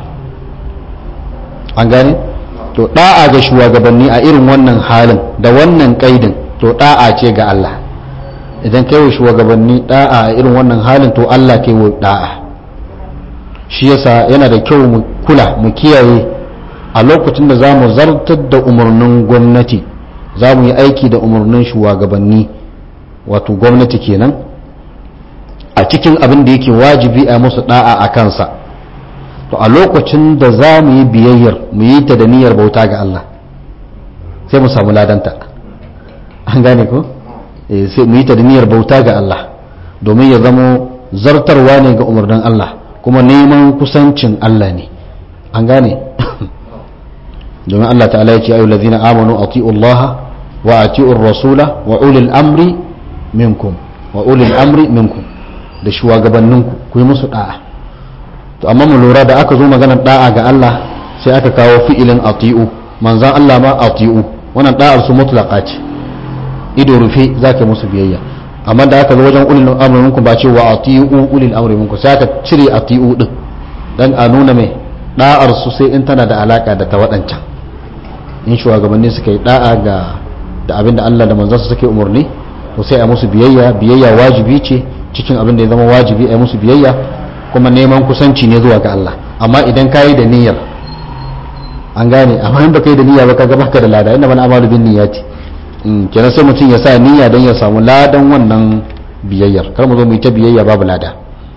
an gane to da'a ga shugabanni a irin wannan halin da wannan kaidin to da'a ce ga Allah idan kai wa shugabanni da'a a irin wannan halin to Allah kai wa da'a shi yasa yana da kyau mu kula mu kiyaye a lokacin da za mu zartar da umarnin gwamnati za mu yi aiki da umarnin shugabanni wato gwamnati kenan a cikin abin da yake wajibi a musu da'a a kansa to a lokacin da za mu yi biyayyar mu yi ta da niyyar bauta ga Allah sai mu samu ladanta an gane ko sai mu yi ta da niyyar bauta ga Allah domin ya zamo zartarwa ne ga umarnin Allah kuma neman kusancin Allah ne an gane domin Allah ta'ala ya ce ayu ladina amanu ati'u Allah wa ati'u rasula wa ulil amri minkum wa ulil amri minkum da shugabanninku ku yi musu da'a to amma mu lura da aka zo maganar da'a ga Allah sai aka kawo fi'ilin ati'u manzan Allah ma ati'u wannan da'ar su mutlaqa ce ido rufe zaka musu biyayya amma da aka zo wajen ulil amri minkum ba ce wa ati'u ulil amri minkum sai aka cire ati'u din dan a nuna mai da'ar su sai in tana da alaka da ta waɗancan in shugabanni suka yi da'a ga da abin da Allah da manzansa suke umarni to sai a musu biyayya biyayya wajibi ce cikin abin da ya zama wajibi a musu biyayya kuma neman kusanci ne zuwa ga Allah amma idan ka yi da niyyar an gane amma in baka yi da niyya ba kaga baka da lada inna man amalu bin niyyati kenan sai mutum ya sa niyya don ya samu ladan wannan biyayyar kar mu zo mu yi ta biyayya babu lada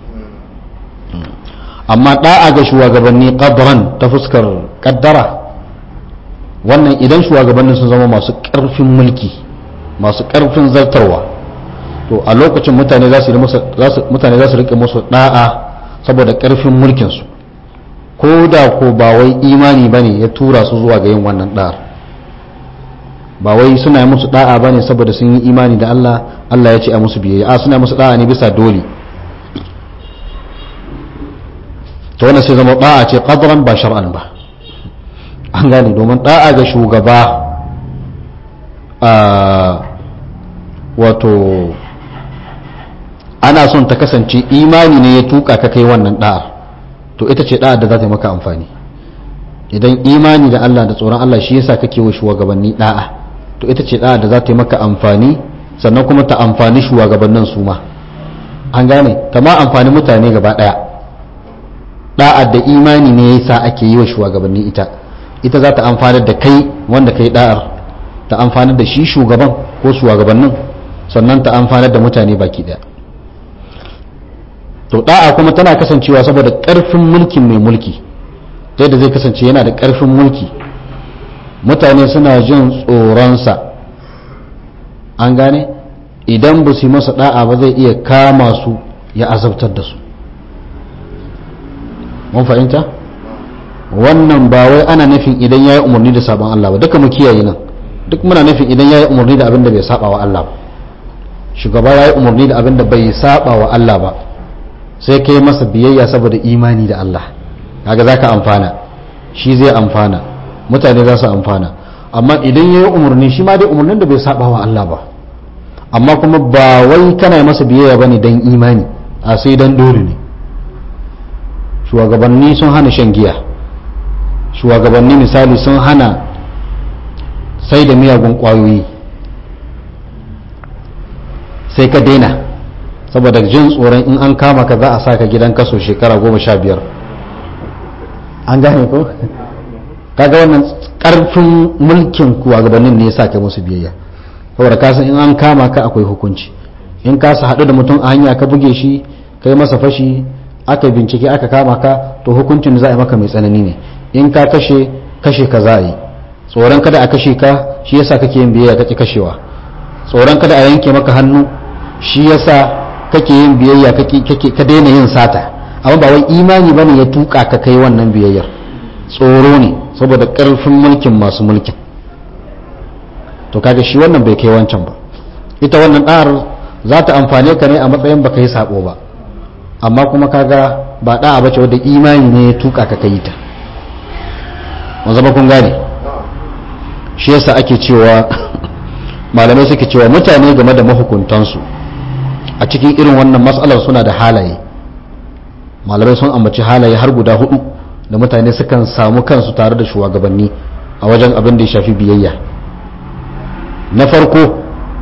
amma da'a ga shugabanni qadran ta fuskar kaddara wannan idan shugabannin sun zama masu karfin mulki masu karfin zartarwa to a lokacin mutane za su mutane za su rike musu da'a saboda karfin mulkin su ko da ko ba wai imani bane ya tura su zuwa ga yin wannan da'ar ba wai suna yi musu da'a bane saboda sun yi imani da Allah Allah ya ce a musu biyayya a suna musu da'a ne bisa dole to wannan sai zama da'a ce qadran ba shar'an ba an gane domin da'a ga shugaba a wato ana son ta kasance imani ne ya tuka ka kai wannan da'ar to ita ce da'ar da za ta yi maka amfani idan imani da Allah da tsoron Allah shi yasa kake wa shugabanni da'a to ita ce da'ar da za ta yi maka amfani sannan kuma ta amfani shugabannin su ma an gane ta ma amfani mutane gaba daya da'ar da imani ne yasa ake yi wa shugabanni ita ita za ta amfanar da kai wanda kai da'ar ta amfanar da shi shugaban ko shugabannin sannan ta amfanar da mutane baki daya to da'a kuma tana kasancewa saboda karfin mulkin mai mulki ta yadda zai kasance yana da karfin mulki mutane suna jin tsoronsa an gane idan ba su yi masa da'a ba zai iya kama su ya azabtar da su mun fahimta wannan ba wai ana nufin idan ya yi umarni da sabon Allah ba duka mu kiyaye nan duk muna nufin idan ya yi umarni da abin da bai saba wa Allah ba shugaba ya yi umarni da abin da bai saba wa Allah ba sai kai masa biyayya saboda imani da Allah kaga zaka amfana shi zai amfana mutane za su amfana amma idan ya yi umarni shi ma dai umarnin da bai saba wa Allah ba amma kuma ba wai kana masa biyayya bane dan imani a sai dan dole ne shugabanni sun hana shan giya shugabanni misali sun hana sai da miyagun kwayoyi sai ka daina saboda jin tsoron in an kama ka za a saka gidan kaso shekara goma sha biyar an gane ko kaga wannan karfin mulkin shugabannin ne ya sa ka musu biyayya saboda kasan in an kama ka akwai hukunci in ka sa haɗu da mutum a hanya ka buge shi kai masa fashi aka bincike aka kama ka to hukuncin za a yi maka mai tsanani ne in ka kashe kashe ka za a yi tsoron kada a kashe ka shi yasa kake yin biyayya kake kashewa tsoron kada a yanke maka hannu shi yasa kake yin biyayya kake ka daina yin sata amma ba wai imani bane ya tuka ka kai wannan biyayyar tsoro ne saboda karfin mulkin masu mulkin to kaga shi wannan bai kai wancan ba ita wannan ɗar za ta amfane ka ne a matsayin baka yi sabo ba amma kuma kaga ba da'a bace wadda imani ne ya tuka ka kai ta wanzu ba kun gane shi yasa ake cewa malamai suke cewa mutane game da mahukuntansu a cikin irin wannan matsalar suna da halaye malamai sun ambaci halaye har guda hudu da mutane sukan samu kansu tare da shugabanni a wajen abin da ya shafi biyayya na farko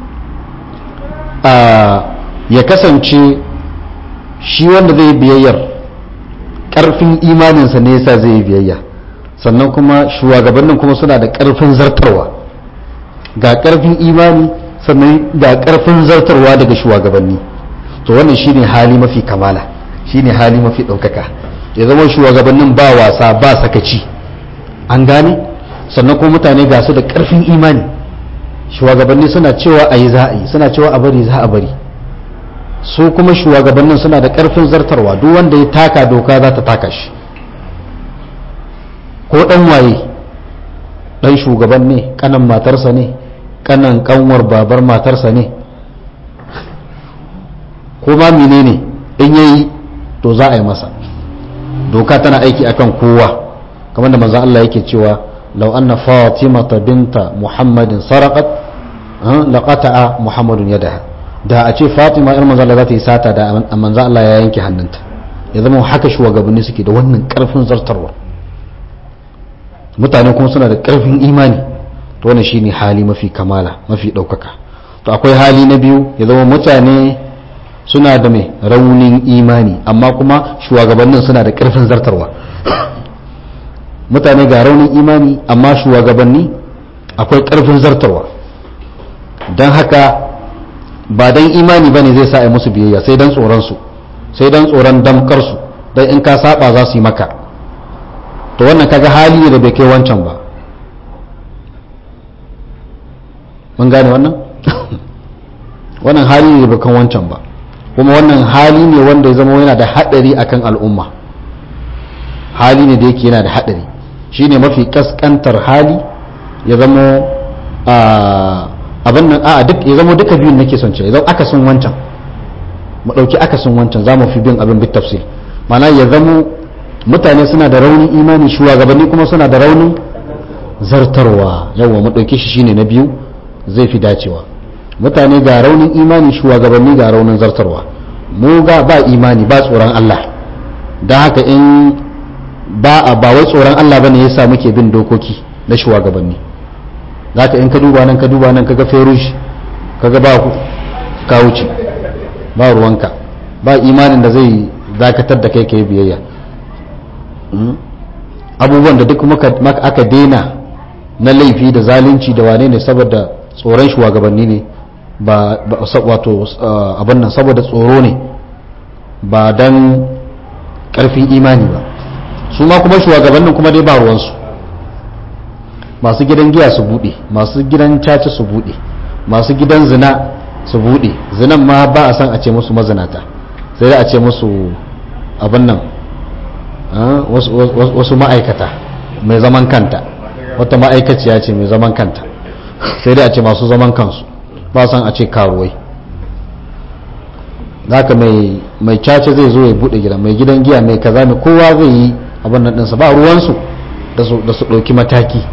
ya kasance shi wanda zai biyayyar karfin imaninsa ne yasa zai yi biyayya sannan kuma shugabannin kuma suna da karfin zartarwa ga karfin imani sannan ga karfin zartarwa daga shugabanni to wannan shine hali mafi kamala shine hali mafi ɗaukaka ya zama shugabannin ba wasa ba sakaci an gane sannan kuma mutane ga su da karfin imani shugabanni suna cewa a yi za a yi suna cewa a bari za a bari su kuma shugabannin suna da karfin zartarwa duk wanda ya taka doka za ta taka shi ko dan waye dan shugaban ne kanan matarsa ne kanan kanwar babar matarsa ne ko ma menene in yayi to za a yi masa doka tana aiki akan kowa kamar da manzo Allah yake cewa law anna fatimata binta muhammadin saraqat laqata'a muhammadun yadaha da a ce fatima irin manzo Allah za ta yi sata da manzo Allah ya yanke hannunta ya zama haka shugabanni suke da wannan karfin zartarwa mutane kuma suna da karfin imani to wannan shine hali mafi kamala mafi daukaka to akwai hali na biyu ya zama mutane suna da mai raunin imani amma kuma shugabannin suna da karfin zartarwa mutane ga raunin imani amma shugabanni akwai karfin zartarwa don haka ba dan imani ba ne zai sa a musu biyayya sai dan tsoronsu sai dan tsoron damkarsu don in ka saba za su yi maka to wannan kaga hali ne da bai kai wancan ba mun gane wannan wannan hali ne da bai kan wancan ba kuma wannan hali ne wanda ya zama yana da hadari akan al'umma hali ne da yake yana da hadari shine mafi kaskantar hali ya zama abin nan a duk ya zama duka biyun nake son ce ya zama akasin wancan mu dauki akasin wancan za mu fi bin abin bit tafsir mana ya zama mutane suna da raunin imani shugabanni kuma suna da raunin zartarwa yawa mu dauki shi shine na biyu zai fi dacewa mutane ga raunin imani shugabanni ga raunin zartarwa mu ga ba imani ba tsoron Allah don haka in ba a ba wai tsoron Allah bane yasa muke bin dokoki na shugabanni zaka in ka duba nan ka duba nan kaga ferush kaga ba ku ka wuce ba ruwanka ba imanin da zai dakatar da kai kai biyayya abubuwan da duk aka daina na laifi da zalunci da wane ne saboda tsoron shugabanni ne ba wato abin nan saboda tsoro ne ba don karfin imani ba su ma kuma shugabannin kuma dai ba ruwansu masu gidan giya su bude masu gidan caca su bude masu gidan zina su bude zinan ma ba a san a ce musu mazinata sai dai a ce musu abin nan wasu ma'aikata mai zaman kanta wata ma'aikaciya ce mai zaman kanta sai dai a ce masu zaman kansu ba san a ce karuwai zaka mai mai caca zai zo ya bude gida mai gidan giya mai kaza mai kowa zai yi abin nan ɗinsa ba ruwansu da su ɗauki mataki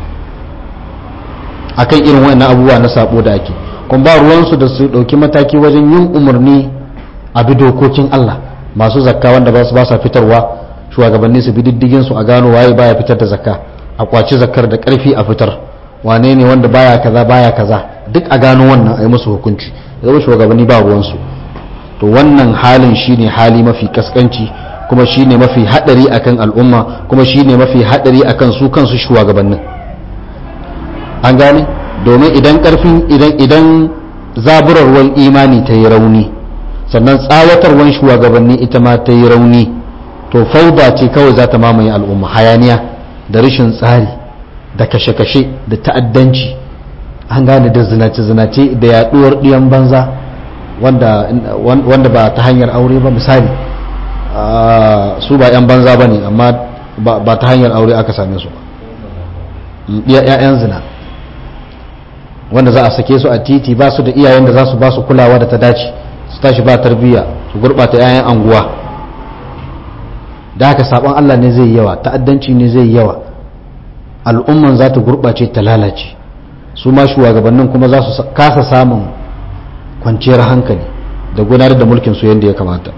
akan irin wannan abubuwa na sabo da ake kuma ba ruwansu da su ɗauki mataki wajen yin umarni a bi dokokin Allah masu zakka wanda ba su ba sa fitarwa shugabanni su bi diddigin su a gano waye baya fitar da zakka a kwaci zakkar da karfi a fitar wane ne wanda baya kaza baya kaza duk a gano wannan a yi musu hukunci zama shugabanni ba ruwansu to wannan halin shine hali mafi kaskanci kuma shine mafi hadari akan al'umma kuma shine mafi hadari akan su kansu shugabannin an gane domin idan karfin idan idan zaburarwar imani ta yi rauni sannan tsawatarwar shugabanni ita ma ta yi rauni to fauda ce kawai za ta mamaye al'umma hayaniya da rashin tsari da kashe-kashe da ta'addanci an gane da zinace-zinace da yaduwar ɗiyan banza wanda ba ta hanyar aure ba misali su ba 'yan banza ba ne amma ba ta hanyar aure aka same su ba 'ya'yan zina wanda za a sake su a titi ba su da iyayen da za su ba su kulawa da ta dace su tashi ba tarbiyya su gurɓata 'ya'yan anguwa da haka sabon Allah ne zai yawa ta'addanci ne zai yawa al'umman za ta gurɓace ta lalace su ma shugabannin kuma za su kasa samun kwanciyar hankali da gudanar da mulkin su yadda ya kamata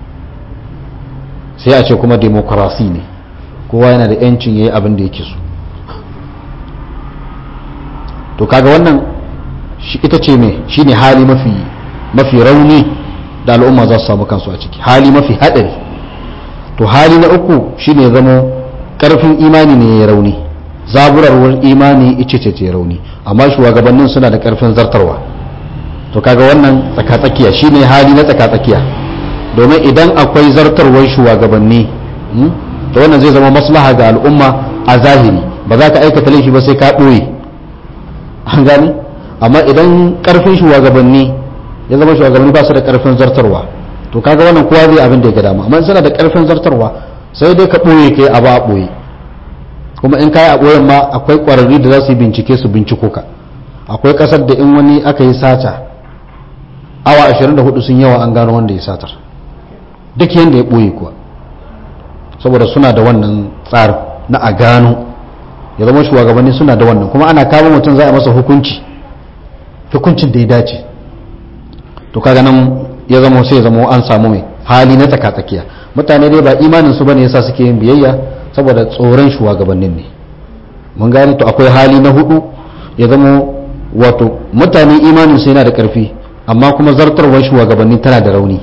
sai a ce kuma demokarasi ne kowa yana da yancin ya yi abin da yake so to kaga wannan ita ce mai shine hali mafi mafi rauni da al'umma za su samu kansu a ciki hali mafi haɗari to hali na uku shine zama ƙarfin imani ne ya rauni zaburarwar imani ice ce ce rauni amma shugabannin suna da ƙarfin zartarwa to kaga wannan tsakatsakiya shine hali na tsakatsakiya domin idan akwai zartarwar shugabanni to wannan zai zama maslaha ga al'umma a zahiri ba za ka aikata laifi ba sai ka ɓoye an gani amma idan ƙarfin shugabanni ya zama shugabanni ba su da ƙarfin zartarwa to kaga wannan kowa zai abin da ya ga dama amma suna da ƙarfin zartarwa sai dai ka ɓoye kai abu a ɓoye kuma in kayi a ɓoyen ma akwai ƙwararri da za su yi bincike su binciko ka akwai ƙasar da in wani aka yi sata awa 24 sun yawa an gano wanda ya satar duk yadda ya ɓoye kuwa saboda suna da wannan tsarin na a gano ya zama shugabanni suna da wannan kuma ana kama mutum za a masa hukunci hukuncin da ya dace to kaga nan ya zama sai ya zama an samu mai hali na tsakatsakiya mutane dai ba imanin su bane yasa suke yin biyayya saboda tsoron shugabannin ne mun gane to akwai hali na hudu ya zama wato mutane imanin su yana da karfi amma kuma zartarwar shugabanni tana da rauni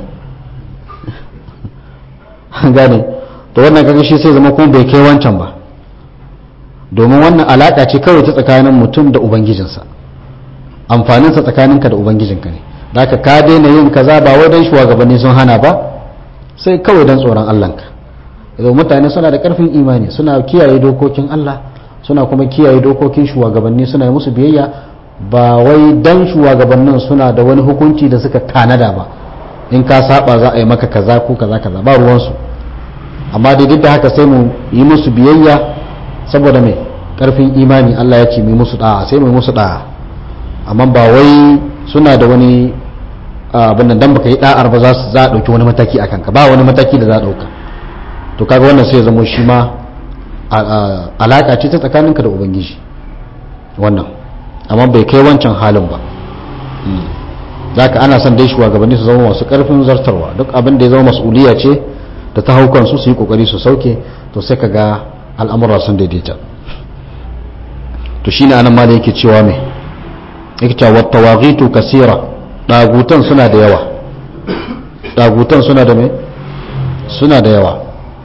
gane to wannan kaga shi sai zama kuma bai kai wancan ba domin wannan alaka ce kawai ta tsakanin mutum da ubangijinsa amfaninsa tsakaninka da ubangijinka ne da ka ka daina yin kaza ba wai don shugabanni sun hana ba sai kawai don tsoron Allahnka idan mutane suna da karfin imani suna kiyaye dokokin Allah suna kuma kiyaye dokokin shugabanni suna yi musu biyayya ba wai don shugabannin suna da wani hukunci da suka tanada ba in ka saba za a yi maka kaza ko kaza kaza ba ruwansu amma dai duk da haka sai mu yi musu biyayya saboda mai karfin imani Allah ya ce mu musu da'a sai mu musu da'a amma ba wai suna da wani abin nan dan baka yi da'ar ba za su za a dauki wani mataki a kanka ba wani mataki da za a dauka to kaga wannan sai ya zama shi ma alaka ce ta tsakaninka da ubangiji wannan amma bai kai wancan halin ba zaka ana son dai shugabanni su zama masu karfin zartarwa duk abin da ya zama mas'uliya ce da ta hau kansu su yi kokari su sauke to sai kaga al'amura sun daidaita to shine anan ma da yake cewa mai yake cewa tawaghitu kasira dagutan suna da yawa dagutan suna da me suna da yawa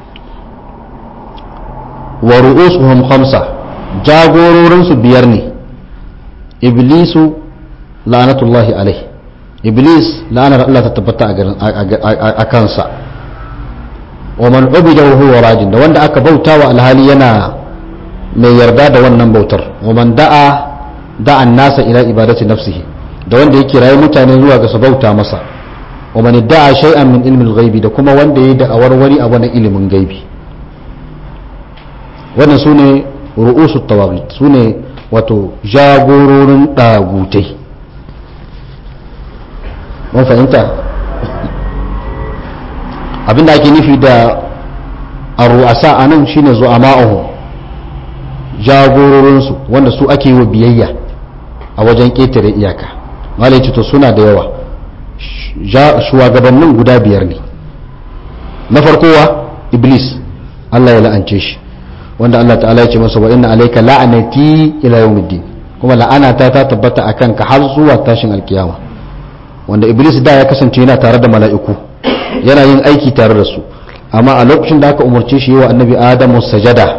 wa ru'usuhum khamsa jagororin su biyar ne iblisu la'anatullahi alaihi iblis la'anar Allah ta tabbata a kansa wa man ubida wa huwa rajin da wanda aka bautawa alhali yana mai yarda da wannan bautar wa man da'a da'an nasa ila ibadati nafsihi da wanda yake rayu mutane zuwa ga su bauta masa wa man da'a shay'an min ilmin ghaibi da kuma wanda yayi da'awar wani abu na ilimin gaibi wannan sune ru'usu tawagit sune wato jagororin dagutai mun fahimta abinda ake nufi da arru'asa anan shine zu'ama'uhum jagororinsu wanda su ake yi wa biyayya a wajen ƙetare iyaka malai to suna da yawa shugabannin guda biyar ne na farkowa iblis Allah ya la'ance shi wanda Allah ta'ala ya ce masa wa inna alayka la'anati ila yawmiddin kuma la'anata ta tabbata akan ka har zuwa tashin alkiyama wanda iblis da ya kasance yana tare da mala'iku yana yin aiki tare da su amma a lokacin da aka umarce shi yi wa annabi adamu sajada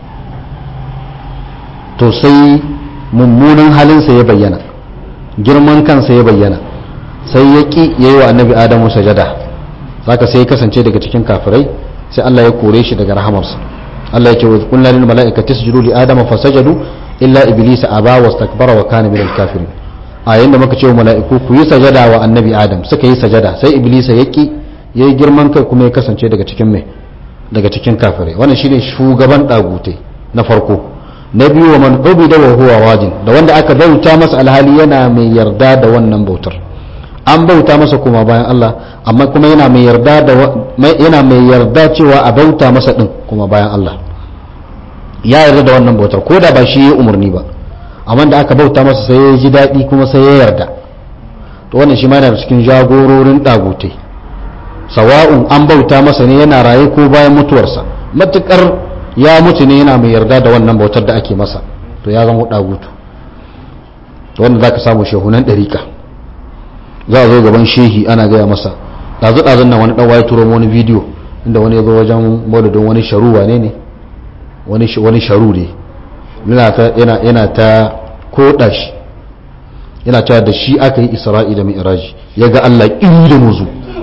to sai mummunan halinsa ya bayyana girman kansa ya bayyana sai ya ƙi ya yi wa annabi adamu sajada zaka sai ya kasance daga cikin kafirai sai Allah ya kore shi daga rahamarsa Allah ya ce wa kullu lil mala'ikati isjudu li adama fasajadu illa iblisa aba wastakbara wa kana minal kafirin a yayin da muka ce wa mala'iku ku yi sajada wa annabi adam suka yi sajada sai iblisa ya ƙi ya yi girman kai kuma ya kasance daga cikin mai daga cikin kafirai wannan shine shugaban dagutai na farko na biyu wa man ubida wa huwa wajin da wanda aka bauta masa alhali yana mai yarda da wannan bautar an bauta masa kuma bayan Allah amma kuma yana mai yarda da yana mai yarda cewa a bauta masa din kuma bayan Allah ya yarda da wannan bautar ko da ba shi ya umarni ba amma da aka bauta masa sai ya ji daɗi kuma sai ya yarda to wannan shi ma yana cikin jagororin ɗagutai sawa'un an bauta masa ne yana raye ko bayan mutuwarsa matukar ya mutu ne yana mai yarda da wannan bautar da ake masa to ya zama ɗagutu to wanda za ka samu shehunan ɗarika za a zo gaban shehi ana gaya masa ɗazu-ɗazun nan wani ɗan waye turo wani bidiyo inda wani ya zo wajen maulidin wani sharu wane ne wani sharu ne yana ta koɗa shi yana cewa da shi aka yi isra'i da mi'raji ya ga Allah ƙiri da muzu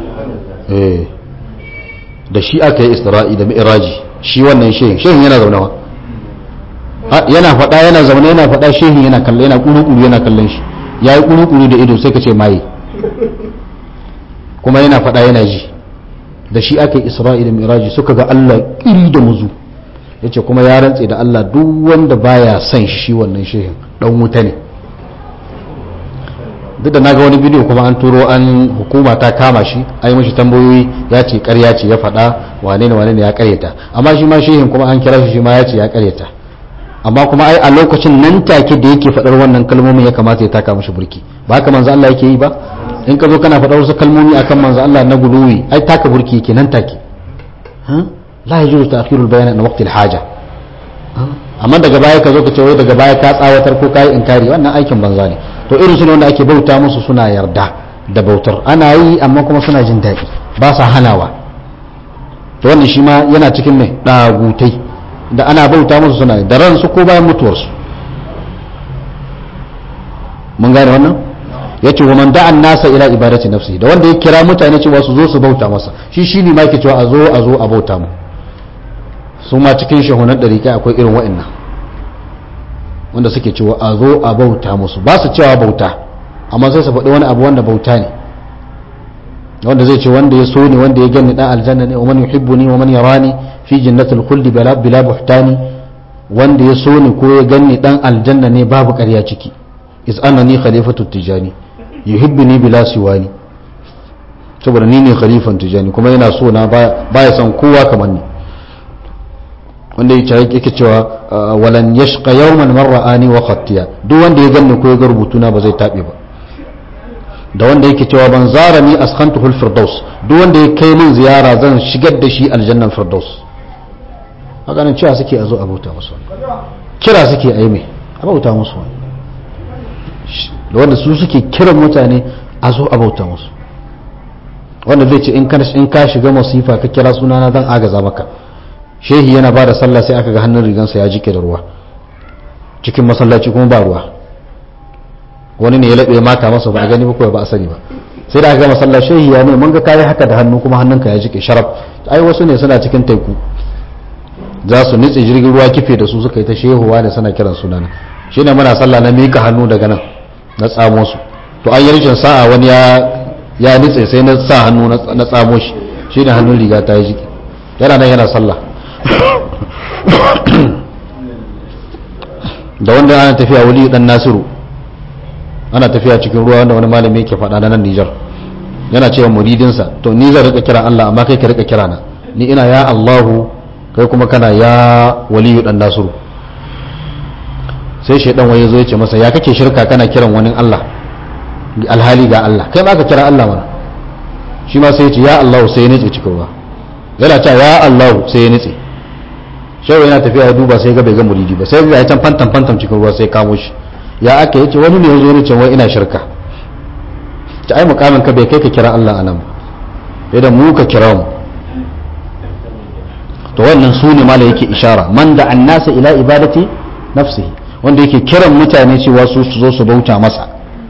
da shi aka yi isra'i da mi'raji shi wannan shehin shehin yana zaune wa yana faɗa yana zaune yana faɗa shehin yana kalle yana ƙuru-ƙuru yana kallon shi ya yi ƙuru-ƙuru da ido sai ka ce maye kuma yana faɗa yana ji da shi aka yi isra'i da mi'raji suka ga Allah ƙiri da muzu ya ce kuma ya rantse da Allah duk wanda baya son shi wannan shehin ɗan wuta ne duk da naga wani bidiyo kuma an turo an hukuma ta kama shi ai mashi tambayoyi ya ce ƙarya ce ya faɗa wane ne wane ne ya ƙaryata amma shi ma shehin kuma an kira shi shi ma ya ce ya ƙaryata amma kuma ai a lokacin nan take da yake faɗar wannan kalmomin ya kamata ya taka mashi burki ba haka manzo Allah yake yi ba in ka zo kana faɗar wasu kalmomi akan manzo Allah na guluwi ai taka burki yake nan take la yajuzu ta'khirul bayan na waqtil haja amma daga baya ka zo ka ce wai daga baya ka tsawatar ko kai inkari wannan aikin banza ne to irin su ne wanda ake bauta musu suna yarda da bautar ana yi amma kuma suna jin daɗi ba sa hanawa to wannan shi ma yana cikin mai ɗagutai da ana bauta musu suna da ransu ko bayan mutuwarsu mun gane wannan ya ce wa man da'an nasa ila ibadati nafsi da wanda ya kira mutane cewa su zo su bauta masa shi shi ne ma yake cewa a zo a zo a bauta mu su ma cikin shahunan ɗariƙa akwai irin wa'annan wanda suke cewa a zo a bauta musu ba su cewa bauta amma sai su faɗi wani abu wanda bauta ne wanda zai ce wanda ya so ne wanda ya gani dan aljanna ne wa man yuhibbuni wa man yarani fi jannatil khuldi bila bila buhtani wanda ya so ne ko ya gani dan aljanna ne babu ƙarya ciki is annani khalifatu tijani yuhibbuni bila siwani saboda ni ne khalifan tijani kuma yana so na baya son kowa kamar ni wanda yake cewa walan yashqa yawman man ra'ani wa khattiya duk wanda ya ganni ko ya ga rubutuna ba zai tabe ba da wanda yake cewa ban zara ni askhantuhul firdaus duk wanda ya kai min ziyara zan shigar da shi aljannan firdaus haka nan cewa suke a zo abauta musu kira suke a yi mai abauta musu da wanda su suke kiran mutane a zo abauta musu wanda zai ce in ka shiga masifa ka kira sunana zan agaza maka shehi yana ba da sallah sai aka ga hannun rigansa ya jike da ruwa cikin masallaci kuma ba ruwa wani ne ya laɓe maka masa ba a gani ba ba a sani ba sai da aka ga masallah shehi ya ne mun ga kayi haka da hannu kuma hannunka ya jike sharaf ai wasu ne suna cikin teku za su nitse jirgin ruwa kife da su suka yi ta shehuwa da suna kiran sunana shi ne muna sallah na mika hannu daga nan na tsamo su to an yi rikin sa'a wani ya nitse sai na sa hannu na tsamo shi shi ne hannun riga ta yi jike yana nan yana sallah da wanda ana tafiya wali dan nasiru ana tafiya cikin ruwa wanda wani malami yake faɗa na nan Nijar yana cewa muridinsa to ni zan rika kira Allah amma kai ka rika kira na ni ina ya Allahu kai kuma kana ya waliyu dan nasiru sai shaidan waye zo ya ce masa ya kake shirka kana kiran wani Allah alhali ga Allah kai ma ka kira Allah mana shi ma sai ya ce ya Allahu sai ya nitse cikin ruwa yana cewa ya Allahu sai ya nitse shehu yana tafiya ya duba sai ga bai ga muridi ba sai ga ya can fantan fantan cikin ruwa sai kamo shi ya aka yace wani ne yazo ne ce wai ina shirka ta ai mukamin ka bai kai ka kira Allah anan ba da mu ka kira mu to wannan su ne mala yake ishara man da annasa ila ibadati nafsihi wanda yake kiran mutane cewa su su zo su bauta masa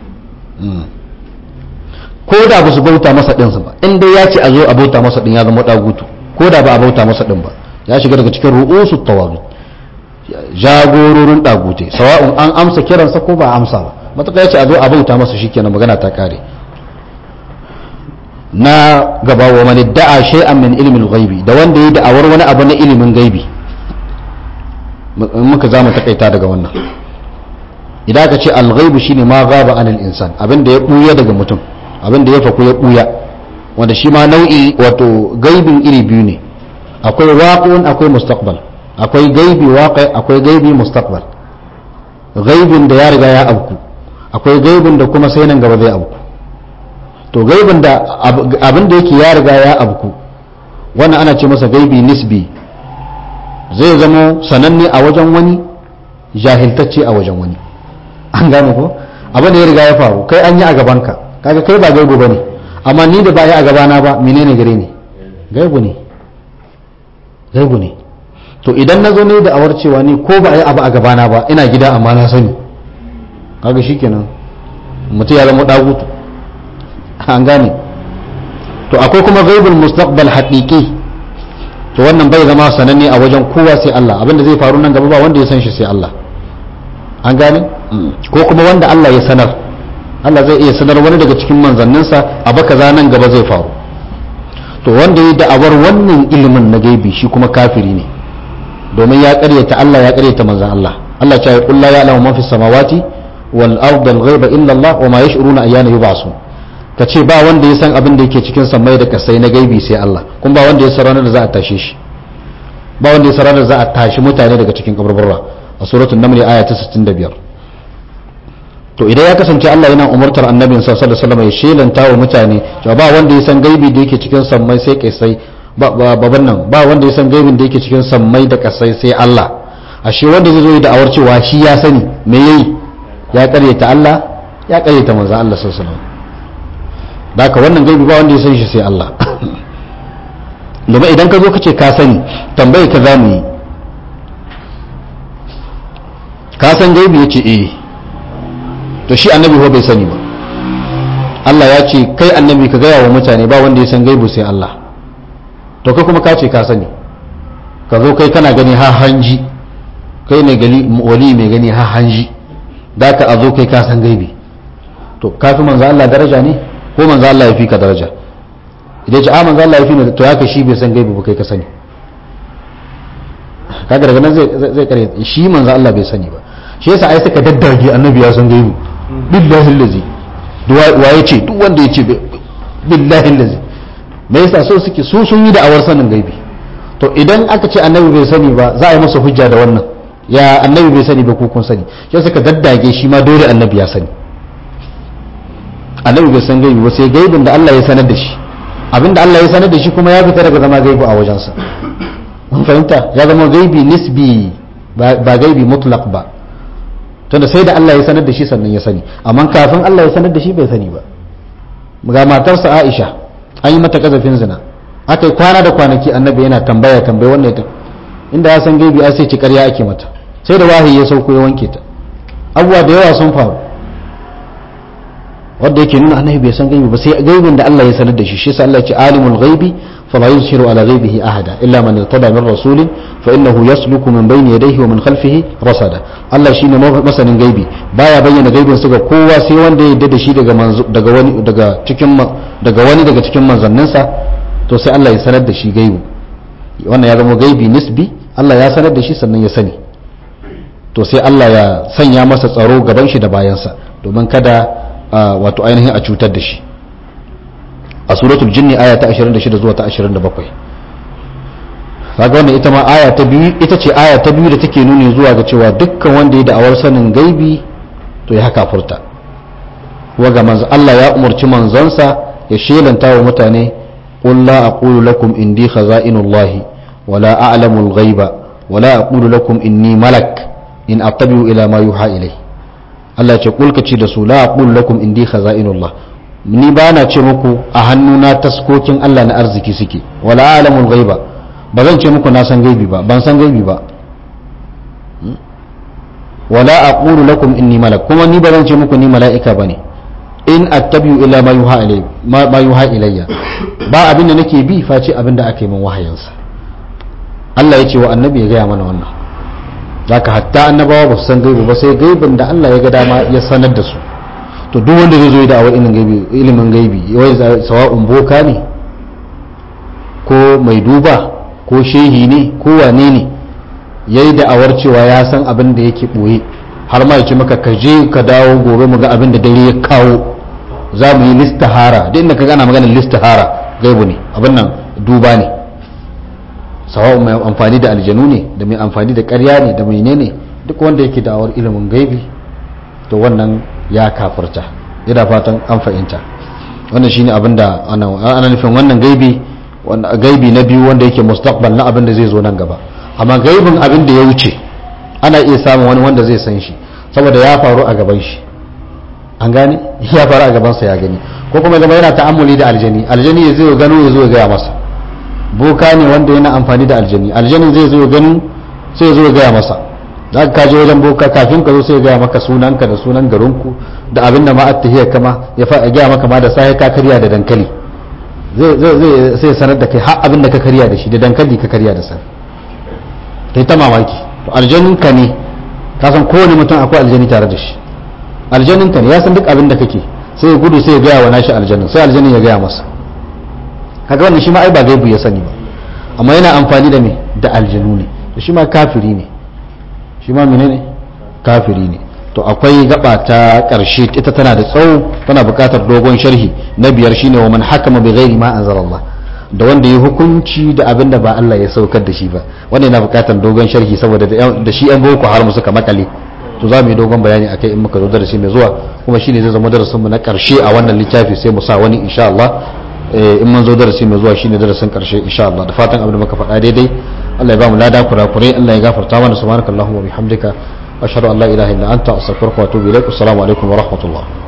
ko da ba su bauta masa din ba in dai ya ce a zo a bauta masa din ya zama dagutu ko da ba a bauta masa din ba ya shiga daga cikin ru'usu tawagut jagororin dagute sawa'un an amsa kiransa ko ba amsa ba matuƙa ya ce a zo a bauta masa shikenan magana ta kare na gaba wa man da'a shay'an min ilmin ghaibi da wanda ya da'awar wani abu na ilimin gaibi muka zamu takaita daga wannan idan aka ce al-ghaibu shine ma ghaba anil insan abinda ya buya daga mutum abinda ya faku ya buya wanda shi ma nau'i wato gaibin iri biyu ne akwai waqi'un akwai mustaqbal akwai gaibi waqi akwai gaibi mustaqbal gaibin da ya riga ya abku akwai gaibin da kuma sai nan gaba zai abku to gaibin da abin da yake ya riga ya abku wannan ana ce masa gaibi nisbi zai zama sananne a wajen wani jahiltacce a wajen wani an gane ko abin da ya riga ya faru kai an yi a gabanka kaga kai ba gaibu bane amma ni da ba yi a gabana ba menene gare ni gaibu ne gaibu ne to idan na zo ne da awar cewa ni ko ba a yi abu a gabana ba ina gida amma na sani kaga shikenan mutum ya zama dagutu an gane to akwai kuma gaibul mustaqbal haqiqi to wannan bai zama sananne a wajen kowa sai Allah abinda zai faru nan gaba ba wanda ya san shi sai Allah an gane ko kuma wanda Allah ya sanar Allah zai iya sanar wani daga cikin manzanninsa abu kaza nan gaba zai faru to wanda ya da'awar wannan ilimin na gaibi shi kuma kafiri ne domin ya karyata Allah ya karyata manzan Allah Allah ya ce la ya'lamu man fis samawati wal ardi al ghaiba illa Allah wa ma yash'uruna ayyana yub'asun kace ba wanda ya san abin da yake cikin samai da kasai na gaibi sai Allah kuma ba wanda ya san ranar da za a tashe shi ba wanda ya san ranar da za a tashi mutane daga cikin kaburburra a suratul naml aya ta 65 to idan ya kasance Allah yana umartar annabin sallallahu alaihi wasallam ya shelanta wa mutane cewa ba wanda ya san gaibi da yake cikin sammai sai kasai baban nan ba wanda ya san gaibin da yake cikin sammai da kasai sai Allah ashe wanda zai zo da awar cewa shi ya sani me yayi ya karyata Allah ya karyata manzon Allah sallallahu alaihi wasallam daka wannan gaibi ba wanda ya san shi sai Allah domin idan ka zo ka ce ka sani tambaye ka zamu yi ka san gaibi yace eh to shi annabi ko bai sani ba Allah ya ce kai annabi ka gaya wa mutane ba wanda ya san gaibu sai Allah to kai kuma ka ce ka sani ka zo kai kana gani ha hanji kai ne gali wali mai gani ha hanji da ka a zo kai ka san gaibi to ka fi manzo Allah daraja ne ko manzo Allah ya fi ka daraja idan ce a manzo Allah ya fi ne to ya ka shi bai san gaibi ba kai ka sani kaga daga nan zai zai kare shi manzo Allah bai sani ba shi yasa ai suka daddage annabi ya san gaibi billahi allazi wa ya ce duk wanda ya ce billahi allazi me yasa so suke su sun yi da'awar sanin gaibi to idan aka ce annabi bai sani ba za a yi masa hujja da wannan ya annabi bai sani ba ko kun sani shi suka daddage shi ma dole annabi ya sani annabi bai san gaibi ba sai gaibin da Allah ya sanar da shi abinda Allah ya sanar da shi kuma ya fita daga zama gaibi a wajensa mun fahimta ya zama gaibi nisbi ba gaibi mutlaq ba tunda sai da Allah ya sanar da shi sannan ya sani amma kafin Allah ya sanar da shi bai sani ba ga matarsa Aisha an yi mata kazafin zina aka yi kwana da kwanaki annabi yana tambaya tambaya wannan ita inda ya san gaibi a sai ci ƙarya ake mata sai da wahayi ya sauko ya wanke ta abubuwa da yawa sun faru wanda yake nuna annabi bai san gaibi ba sai gaibin da Allah ya sanar da shi shi yasa Allah ya ce alimul ghaibi fala yuzhiru ala ghaibihi ahada illa man irtada min rasulin fa innahu yasluku min bayni yadayhi wa min khalfihi rasada Allah shine masanin gaibi baya bayyana gaibin su ga kowa sai wanda ya yarda da shi daga daga wani daga cikin daga wani daga cikin manzanninsa to sai Allah ya sanar da shi gaibu wannan ya zama gaibi nisbi Allah ya sanar da shi sannan ya sani to sai Allah ya sanya masa tsaro gaban shi da bayansa domin kada wato ainihin a cutar da shi a suratul jinni aya ta 26 zuwa ta 27 kaga wannan ita ma aya ta biyu ita ce aya ta biyu da take nuni zuwa ga cewa dukkan wanda ya da'awar sanin gaibi to ya haka furta wa ga manzo Allah ya umarci manzonsa ya shelanta wa mutane qul la aqulu lakum indi khaza'inullahi wa la a'lamu al-ghaiba wa la aqulu lakum inni malak in attabi'u ila ma yuha ilayhi Allah ce kulka ce da su la aqulu lakum indi khaza'inullah ni ba na ce muku a hannuna taskokin Allah na arziki suke wala alamul ghaiba ba zan ce muku na san gaibi ba ban san gaibi ba wala aqulu lakum inni malak kuma ni ba zan ce muku ni mala'ika bane in attabi'u illa ma yuha ilayya ma yuha ilayya ba abinda nake bi face abinda aka yi min wahayinsa Allah ya ce wa annabi ya gaya mana wannan zaka hatta annabawa ba su san gaibi ba sai gaibin da Allah ya ga dama ya sanar da su to duk wanda zai zo da awar ilimin gaibi ilimin gaibi wai sawa'un boka ne ko mai duba ko shehi ne ko wane ne yayi da awar cewa ya san abin da yake boye har ma ya ce maka ka je ka dawo gobe mu ga abin da dare ya kawo za mu yi listahara duk inda ka gana maganar listahara gaibu ne abin nan duba ne sawa'un mai amfani da aljanu ne da mai amfani da ƙarya ne da mai ne duk wanda yake da'awar ilimin gaibi to wannan ya kafirta ina fatan an fahimta wannan shine abin da ana nufin wannan gaibi gaibi na biyu wanda yake mustaqbal na abin da zai zo nan gaba amma gaibin abin da ya wuce ana iya samun wani wanda zai san shi saboda ya faru a gaban shi an gane ya faru a gabansa ya gani ko kuma zama yana ta'ammuli da aljani aljani ya zai gano ya zo ya gaya masa boka ne wanda yana amfani da aljani aljani zai zo gano sai ya zo ya gaya masa za ka je wajen boka kafin ka zo sai ya gaya maka sunanka da sunan garinku da abin da ma attahiyar kama ya fa gaya maka ma da sai ka karya da dankali zai zai sai sanar da kai har abin da ka karya da shi da dankali ka karya da sai kai ta mamaki to aljanin ka ne ka san kowane mutum akwai aljani tare da shi aljanin ka ne ya san duk abin da kake sai ya gudu sai ya gaya wa nashi aljanin sai aljanin ya gaya masa kaga wannan shi ma ai ba gaibu ya sani ba amma yana amfani da me da aljanu ne to shi ma kafiri ne shi ma menene kafiri ne to akwai gaba ta karshe ita tana da tsawo tana buƙatar dogon sharhi na biyar shine wa man hakama bi ghairi ma anzalallah da wanda ya hukunci da abin da ba Allah ya saukar da shi ba wanda yana buƙatar dogon sharhi saboda da shi yan boko har mu suka makale to za mu yi dogon bayani akai in muka zo darasi mai zuwa kuma shine zai zama darasin mu na karshe a wannan littafi sai mu sa wani insha Allah in mun zo darasi mai zuwa shine darasin karshe insha Allah da fatan abin da muka faɗa daidai Allah ya ba mu lada kurakurai Allah ya gafarta mana subhanakallahumma wa bihamdika ashhadu an la ilaha illa anta astaghfiruka wa atubu ilaik assalamu alaikum wa rahmatullah